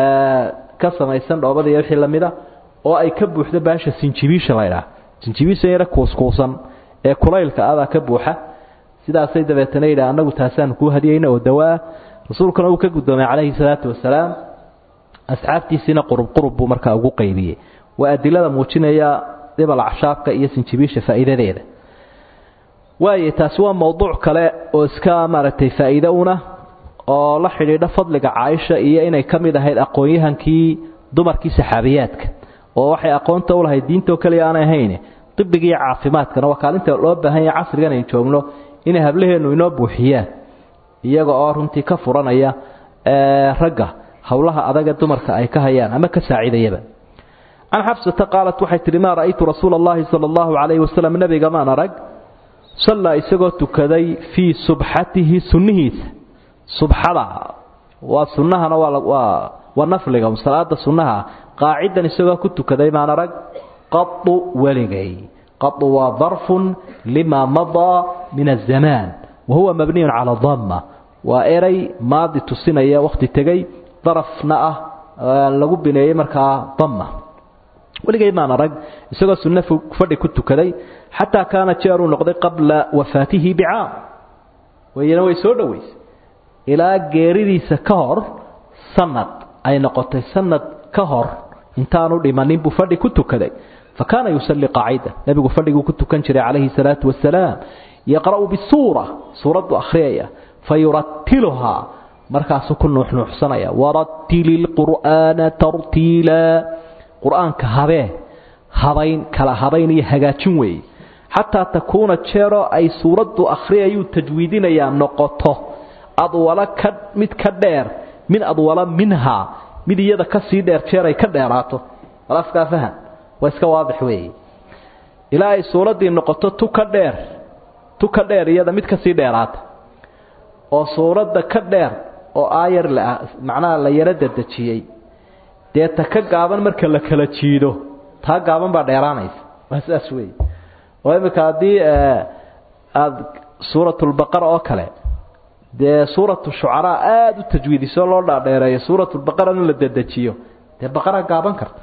ka samaysan dhoobada iyo wixii lamida oo ay ka buuxdo bahasha sinjibiisha la ydhaha sinjibiisha yara kuuskuusan ee kulaylka adaa ka buuxa sidaasay dabeetana yidhaha annagu taasaan kuu hadiyeyna oo dawaa rasuulkuna uu ka guddoomay calayhi salaatu wasalaam asxaabtiisiina qurub qurub buu markaa ugu qaybiyey waa adilada muujinaya dhibal acshaabka iyo sinjibiisha faa'iidadeeda waaye taasi waa mowduuc kale oo iska maaragtay faa'iide una oo la xidhiidha fadliga caaisha iyo inay ka mid ahayd aqoon-yahankii dumarkii saxaabiyaadka oo waxay aqoonta u lahayd diintoo keliya aanay ahayn dibigiiyo caafimaadkana waa kaalinta loo baahan yahay casrigan aynu joogno inay hablaheennu inoo buuxiyaan iyaga oo runtii ka furanaya ragga howlaha adaga dumarka ay ka hayaan ama ka saacidayaba can xabsata qaalat waxay tihi maa ra'aytu rasuula allahi sala allahu calayhi wasalam nebiga maan arag sallaa isagoo tukaday fii subxatihi sunnihiisa subxada waa sunnahana waa waa nafliga salaada sunnaha qaacidan isagoo ku tukaday maan arag qadu weligay qadu waa darfun lima madaa min azamaan wa huwa mabniyun cala damma waa eray maadi tusinaya wakhti tegey darafna ah lagu bineeyey markaa damma weligay maan arag isagoo sunno fadhi ku tukaday xataa kaana jeeruu noqday qabla wafaatihi bicaam wayna way soo dhoweysay ilaa geeridiisa ka hor sanad ay noqotay sanad ka hor intaanu dhimanin buu fadhi ku tukaday fa kaana yusalli qaacida nebigu fadhiguu ku tukan jiray calayhi salaatu wasalaam yaqra'u bisuura suuraddu akhriyaya fa yuratiluhaa markaasuu ku nuuxnuuxsanaya waratili lqur'aana tartiila qur-aanka habee habayn kala habayn iyo hagaajin weeye xataa takuuna jeeroo ay suuraddu akhriyayuu tajwiidinayaa noqoto adwala ka mid ka dheer min adwala minhaa mid iyada ka sii dheer jeer ay ka dheeraato alafkaa fahan waa iska waadix weeye ilaa ay suuraddii noqoto tu ka dheer tu ka dheer iyada mid ka sii dheeraata oo suuradda ka dheer oo aayar la macnaha la yaro dadejiyey dee ta ka gaaban marka la kala jiido taa gaaban baa dheeraanaysa waa sidaas weeye oo iminka haddii aada suuratulbaqara oo kale dee suuratu shucaraa aada u tajwiidiso loo dhaadheereeyo suuratulbaqara in la dedejiyo dee baqara gaaban karta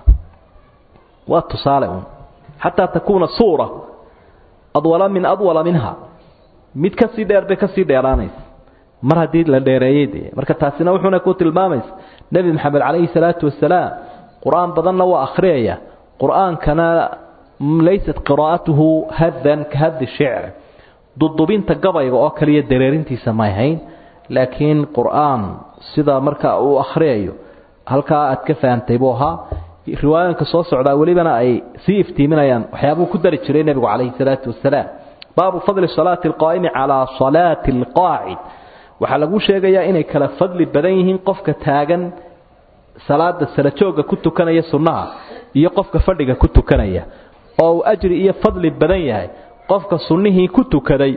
waa tusaale uun xataa takuuna suura adwala min adwala minha mid kasii dheer bay kasii dheeraanaysa mar haddii la dheereeyey dee marka taasina wuxuuna ku tilmaamaysa nebi maxamed calayhi salaatu wasalaam qur-aan badanna waa akhriyaya qur-aankana laysat qiraa'atuhu hadan ka hadi shicr dudubinta gabayga oo kaliya dareerintiisa may hayn laakiin qur-aan sida marka uu akhriyayo halkaa aad ka fahamtay buu ahaa riwaayooyinka soo socdaa welibana ay sii iftiiminayaan waxyaabuu ku dari jiray nebigu calayhi salaatu wasalaam baabu fadli salaati alqaa'imi calaa salaati alqaacid waxaa lagu sheegayaa inay kala fadli badan yihiin qofka taagan salaada salajooga ku tukanaya sunnaha iyo qofka fadhiga ku tukanaya oo uu ajri iyo fadli badan yahay qofka sunnihii ku tukaday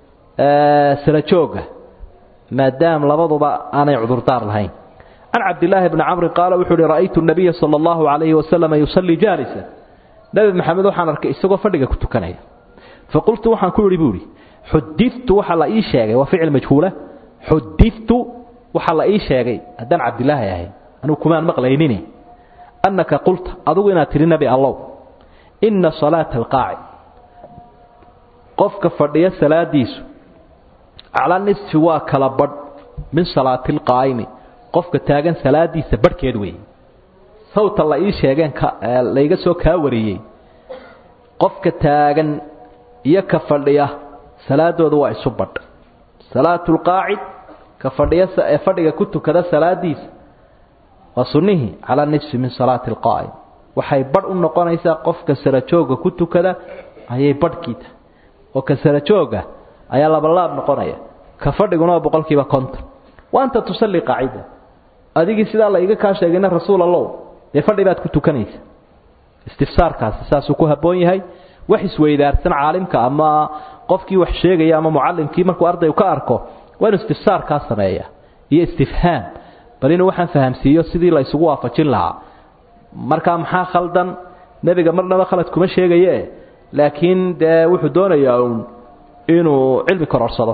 salajooga maadaam labaduba aanay cudurdaar lahayn can cabdilaahi bni camri qaala wuxuu uhi ra'aytu nabiya sala allahu calayhi wasalam yusallii jaalisa nebi maxamed waxaan arkay isagoo fadhiga ku tukanaya faqultu waxaan ku idhi buu ihi xudiftu waxaa la ii sheegay waa ficil majhuula xudiftu waxaa la ii sheegay haddaan cabdilaahi ahay anugu kumaan maqlaynini annaka qulta adugu inaad tidhi nebi allow inna salaata alqaacid qofka fadhiya salaadiisu calaa nisfi waa kala badh min salaati alqaa'imi qofka taagan salaadiisa badhkeed weeye sawta la ii sheegeen layga soo kaa wariyey qofka taagan iyo ka fadhiya salaadooda waa isu badh salaatu lqaacid ka fadhiya ee fadhiga ku tukada salaadiisa waa sunnihii calaa nisfi min salaati alqaa'im waxay badh u noqonaysaa qofka sarajooga ku tukada ayay badhkiita oo ka sarajooga ayaa labalaab noqonaya ka fadhiguna waa boqolkiiba konton wa anta tusalli qaacida adigii sidaa la iga kaa sheegayna rasuul allow dee fadhi baad ku tukanaysa istifsaarkaasi saasuu ku habboon yahay wax isweydaarsan caalimka ama qofkii wax sheegaya ama mucallimkii markuu ardaygu ka arko waa inuu istifsaarkaa sameeya iyo istifhaam bal inuu waxaan fahamsiiyo sidii la isugu waafajin lahaa markaa maxaa khaldan nebiga marnaba khalad kuma sheegaye laakiin dee wuxuu doonayaa uun inuu cilmi kororsado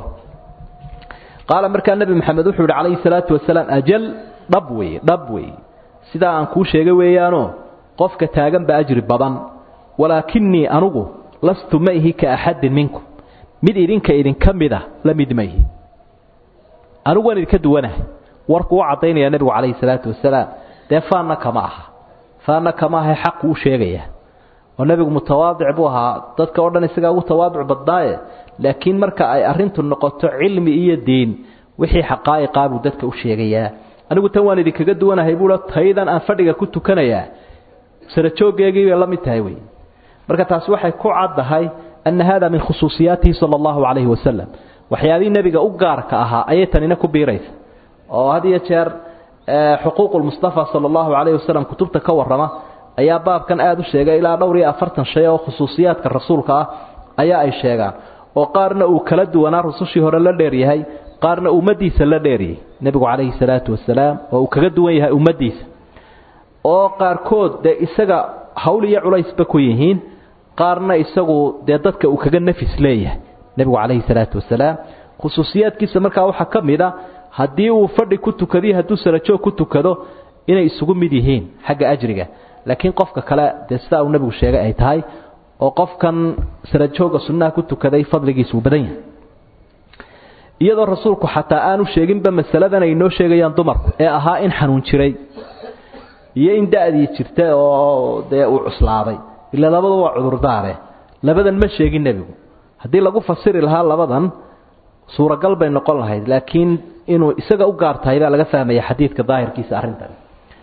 qaala markaa nebi maxamed wuxuu yihi calayhi salaatu wasalaam ajal dhab wey dhab wey sidaa aan kuu sheegay weeyaanoo qofka taagan ba ajri badan walaakinii anugu lastu ma ihi ka axadin minkum mid idinka idinka mida la mid ma ihi anigu waan idinka duwanahay warku u caddaynaya nebigu calayhi salaatu wasalaam dee faanna kama aha faanna kama ahay xaqu u sheegaya oo nebigu mutawaadic buu ahaa dadka o dhan isagaa ugu tawaaduc badnaaye laakiin marka ay arintu noqoto cilmi iyo diin wixii xaqaa'iqaa buu dadka u sheegayaa anigu tan waan idinkaga duwanahay buuo taydan aan fadhiga ku tukanayaa sarajooggeegii bay la mid tahay wey marka taasi waxay ku caddahay ana hada min khusuusiyaatihi sala allahu calayhi wasalam waxyaabihii nebiga u gaarka ahaa ayay tanina ku biiraysa oo had iyo jeer xuquuq lmustafa sala allahu calayhi wasalam kutubta ka warrama ayaa baabkan aada u sheegay ilaa dhowr iyo afartan shay oo khusuusiyaadka rasuulka ah ayaa ay sheegaan oo qaarna uu kala duwanaa rusushii hore la dheeryahay qaarna ummaddiisa la dheeriyey nebigu calayhi salaatu wasalaam oo uu kaga duwan yahay ummaddiisa oo qaarkood dee isaga hawl iyo culaysba ku yihiin qaarna isagu dee dadka uu kaga nafis leeyahay nebigu calayhi salaatu wasalaam khusuusiyaadkiisa markaa waxaa ka mid a haddii uu fadhi ku tukadiyo hadduu sarajoog ku tukado inay isugu mid yihiin xagga ajriga laakiin qofka kale dee sidaa uu nebigu sheegay ay tahay oo qofkan sarajooga sunnaha ku tukaday fadligiisu uu badan yahay iyadoo rasuulku xataa aanu sheeginba masaladan ay noo sheegayaan dumarku ee ahaa in xanuun jiray iyo in da'dii jirta oo dee uu cuslaaday ila labadu waa cudurdaare labadan ma sheegin nebigu haddii lagu fasiri lahaa labadan suuragal bay noqon lahayd laakiin inuu isaga u gaar tahay baa laga fahmaya xadiidka daahirkiisa arrintan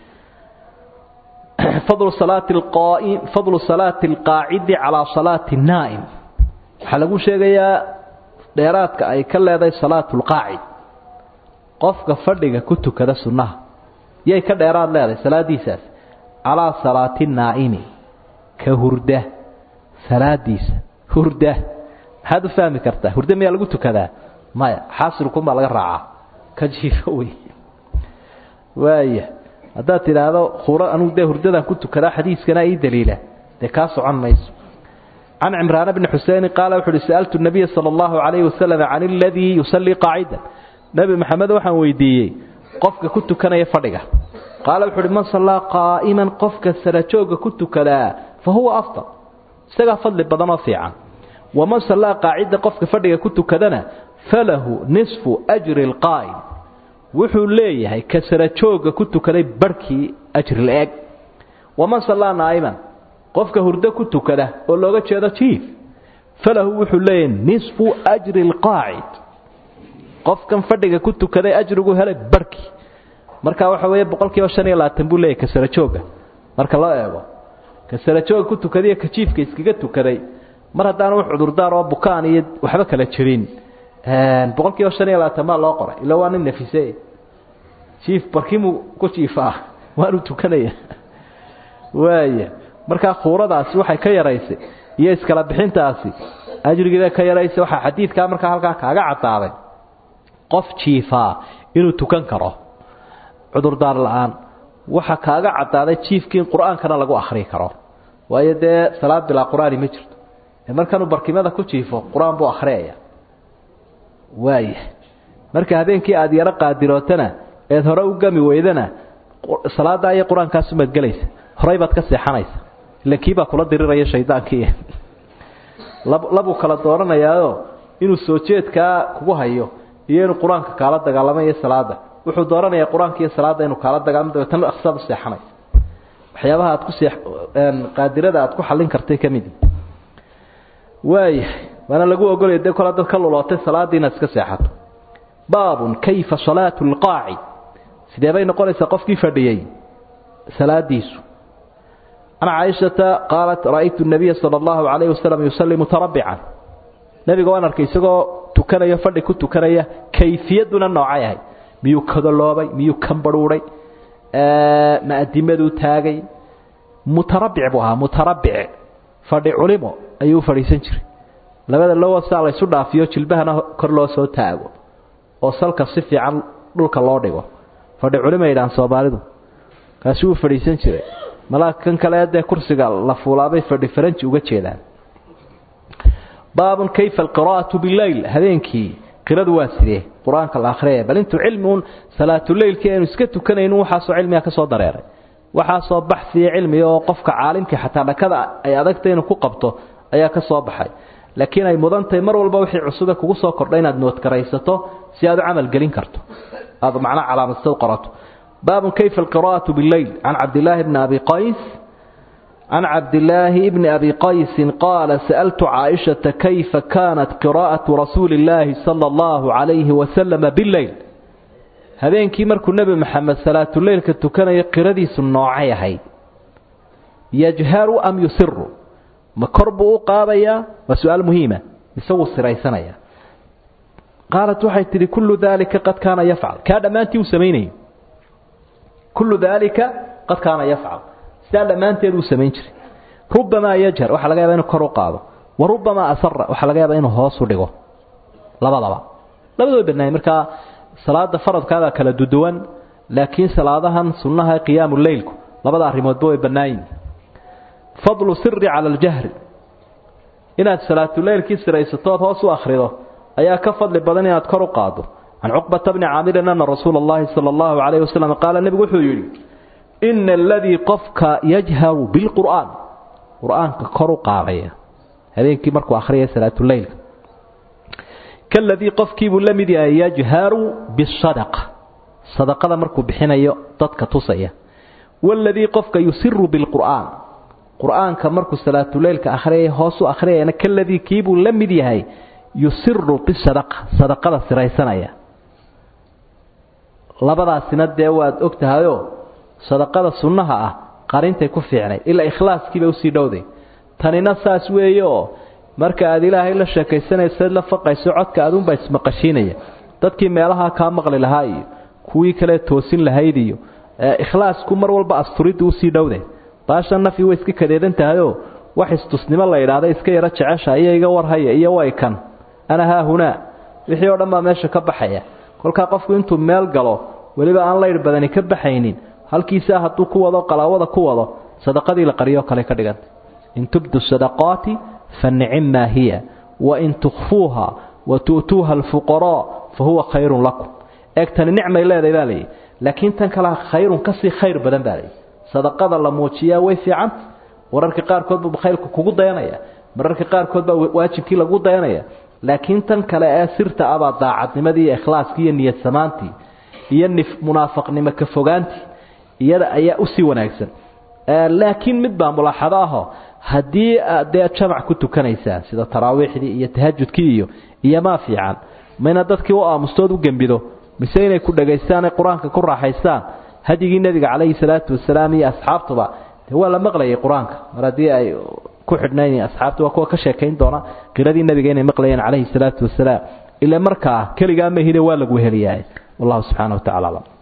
fadlu salaati alqaa'im fadlu salaati alqaacidi calaa salaati naa'im waxaa lagu sheegayaa dheeraadka ay ka leedahay salaatu lqaacid qofka fadhiga ku tukada sunnaha yay ka dheeraad leedahay salaadiisaas calaa salaati naa'imi ka hurda salaadiisa hurda maxaad u fahmi kartaa hurda miyaa lagu tukadaa maya xaasilkunbaa laga raacaa ka jiifo wey waaya haddaad tidhaahdo khura anugu dee hurdadan ku tukadaa xadiiskana ii daliila dee kaa socon mayso can cimraan bni xuseini qaala wuxu uhi sa'altu nabiya sala allahu calayhi wasalam can aladii yusallii qaacidan nebi maxamed waxaan weydiiyey qofka ku tukanaya fadhiga qaala wuxu uhi man sallaa qaa'iman qofka sarajooga ku tukadaa fa huwa afdal isagaa fadli badanoo fiican waman sallaa qaacida qofka fadhiga ku tukadana falahu nisfu ajri alqaa'im wuxuu leeyahay ka sarajooga ku tukaday barhkii ajri la-eg waman sallaa naa'iman qofka hurdo ku tukada oo looga jeedo jiif falahu wuxuu leeyahay nisfu ajri alqaacid qofkan fadhiga ku tukaday ajrigu helay barhkii marka waxa weeye boqol kiiba shan iyo labaatan buu leeyahay ka sarajooga marka loo eego ka sarajooga ku tukadiyo ka jiifka iskaga tukaday mar haddaan wax cudurdaar oo bukaan iyo waxba kala jirin boqol kiiba shan iyo labaatan maa loo qoray ila waa nin nafise jiif barkimu ku jiifaa waanu tukanaya waaya markaa khuuradaasi waxay ka yaraysay iyo iskala bixintaasi ajrigeeda ka yaraysay waxaa xadiidkaa markaa halkaa kaaga cadaaday qof jiifaa inuu tukan karo cudurdaar la-aan waxa kaaga cadaaday jiifkii in qur-aankana lagu akhrii karo waayo dee salaad bilaa qur-aani ma jirto markanuu barkimada ku jiifo qur-aan buu akhriyaya waaya marka habeenkii aada yaro qaadirootana eed hore u gami weydana salaaddaa iyo qur-aankaasumaad gelaysa horey baad ka seexanaysa ila kiibaa kula diriraya shaydaankii labuu kala dooranayaayo inuu soo jeedkaa kugu hayo iyo inuu qur-aanka kaala dagaalamo iyo salaada wuxuu dooranayaa qur-aanka iyo salaadda inuu kaala dagaalamo dabeetana aksaad u seexanaysa waxyaabaha aad ku see qaadirada aad ku xallin kartay ka midi waaya waana lagu ogolaya dee kol dad ka lulootay salaaddii inaad iska seexato baabun kayfa salaatu lqaacid sidee bay noqonaysaa qofkii fadhiyey salaadiisu can caaishata qaalat ra'aytu nabiya sala allahu calayhi wasalam yusalli mutarabbican nebiga waan arkay isagoo tukanayo fadhi ku tukanaya kayfiyadduna noocay ahay miyuu kadoloobay miyuu kambadhuudhay ma adimaduu taagay mutarabbic buu ahaa mutarabbic fadhi culimo ayuu u fadhiisan jiray labada lowasaa laysu dhaafiyo jilbahana kor loo soo taago oo salka si fiican dhulka loo dhigo fadhi culimo yidhahaan soomaalidu kaasi wuu fadhiisan jiray malaa kan kale dee kursiga la fuulaabay fadhi faranji uga jeedaan baabun kayfa alqiraa'atu bileyl habeenkii qiradu waa sidee qur-aanka la akhriyaya bal intuu cilmiun salaatuleylkii aynu iska tukanayno waxaasoo cilmiga ka soo dareeray waxaasoo baxsiya cilmiga oo qofka caalimkii xataa dhakada ay adagtay inuu ku qabto ayaa ka soo baxay laakiin ay mudan tahay mar walba wixii cusube kugu soo kordha inaad noodkaraysato si aad u camal gelin karto aad macnaha calaamadsa qorato baabun kayfa alqiraa'atu bileyl can cabdillaahi bni abi qays can cabdillaahi bni abi qaysin qaala sa'altu caaishata kayfa kaanat qiraa'atu rasuuli illaahi sala allahu calayhi wasalama bileyl habeenkii markuu nebi maxamed salaatuleylka tukanayo qiradiisu noocay ahayd yajharu am yusiru ma kor buu u qaadayaa waa su-aal muhiima mise wuu siraysanaya qaalat waxay tidhi kullu daalika qad kaana yafcal kaa dhammaantii uu samaynayo kullu daalika qad kaana yafcal sidaa dhammaanteed uu samayn jiray rubamaa yajhar waxaa laga yaaba inuu kor u qaado wa rubamaa asara waxaa laga yaaba inuu hoos u dhigo labadaba labadoo banaayay markaa salaada faradkaabaa kala duduwan laakiin salaadahan sunnaha qiyaamu leylku labada arrimoodba way bannaayin fadlu siri cala aljahri inaad salaatuleylkii siraysatood hoos u akhrido ayaa ka fadli badan inaad kor u qaado can cuqbata bni caamirin ana rasuula allahi sala allahu calayhi wasalam qaala nebigu wuxuu yidhi ina aladii qofka yajharu bilqur'aan qur-aanka kor u qaadaya habeenkii markuu akhriyaya salaatuleylka kaladii qofkiibuu la mid yahay yajharu bisadaqa sadaqada markuu bixinayo dadka tusaya waladii qofka yusiru bilqur'aan qur-aanka markuu salaatuleylka akhriyaya hoos u akhriyayana kaladii kiibuu la mid yahay yusiru bisadaqa sadaqada siraysanaya labadaasina dee waad og tahayoo sadaqada sunnaha ah qarintay ku fiicnay ilaa ikhlaaskiiba usii dhowday tanina saas weeye oo marka aad ilaahay la sheekaysanaysaed la faqayso codka aduunbaa ismaqashiinaya dadkii meelahaa kaa maqli lahaa iyo kuwii kale toosin lahayd iyo ikhlaasku mar walba asturidda usii dhowde baasha nafi way iska kadeedan tahayoo wax istusnimo la idhaahda iska yaro jecesha iyo iga warhaya iyo way kan ana haahunaa wixii oo dhan baa meesha ka baxaya kolkaa qofku intuu meel galo weliba aan laydh badani ka baxaynin halkiisaa hadduu ku wado qalaawada ku wado sadaqadii la qariyoo kale ka dhiganta in tubdu sadaqaati fa nicimmaa hiya wain tukhfuuha wa tu'tuuha alfuqaraa fa huwa khayrun lakum eegtani nicmay leedahay baa layidhi laakiin tan kalea khayrun kasii khayr badan baa layidhi sadaqada la muujiyaa way fiicanta wararka qaarkood buu khayrku kugu dayanaya mararka qaarkood baa waajibkii lagu dayanaya laakiin tan kale ee sirta abaa daacadnimadii iyo ikhlaaskii iyo niyad samaantii iyo munaafaqnimo ka fogaantii iyada ayaa usii wanaagsan laakiin mid baa mulaaxado aho haddii aad dee jamac ku tukanaysaan sida taraawiixdii iyo tahajudkii iyo iyo maa fiican mayna dadkii u aamustood u gembido mise inay ku dhagaystaanay qur-aanka ku raaxaystaan hadyigii nebiga calayhi salaatu wasalaam iyo asxaabtuba de waa la maqlayay qur-aanka mar haddii ay ku xidhnayn asxaabta waa kuwa ka sheekayn doona qiradii nebiga inay maqlayeen calayhi salaatu wasalaam ila markaa keligaa mahine waa lagu heliyaa wallahu subxaana wa tacala aclam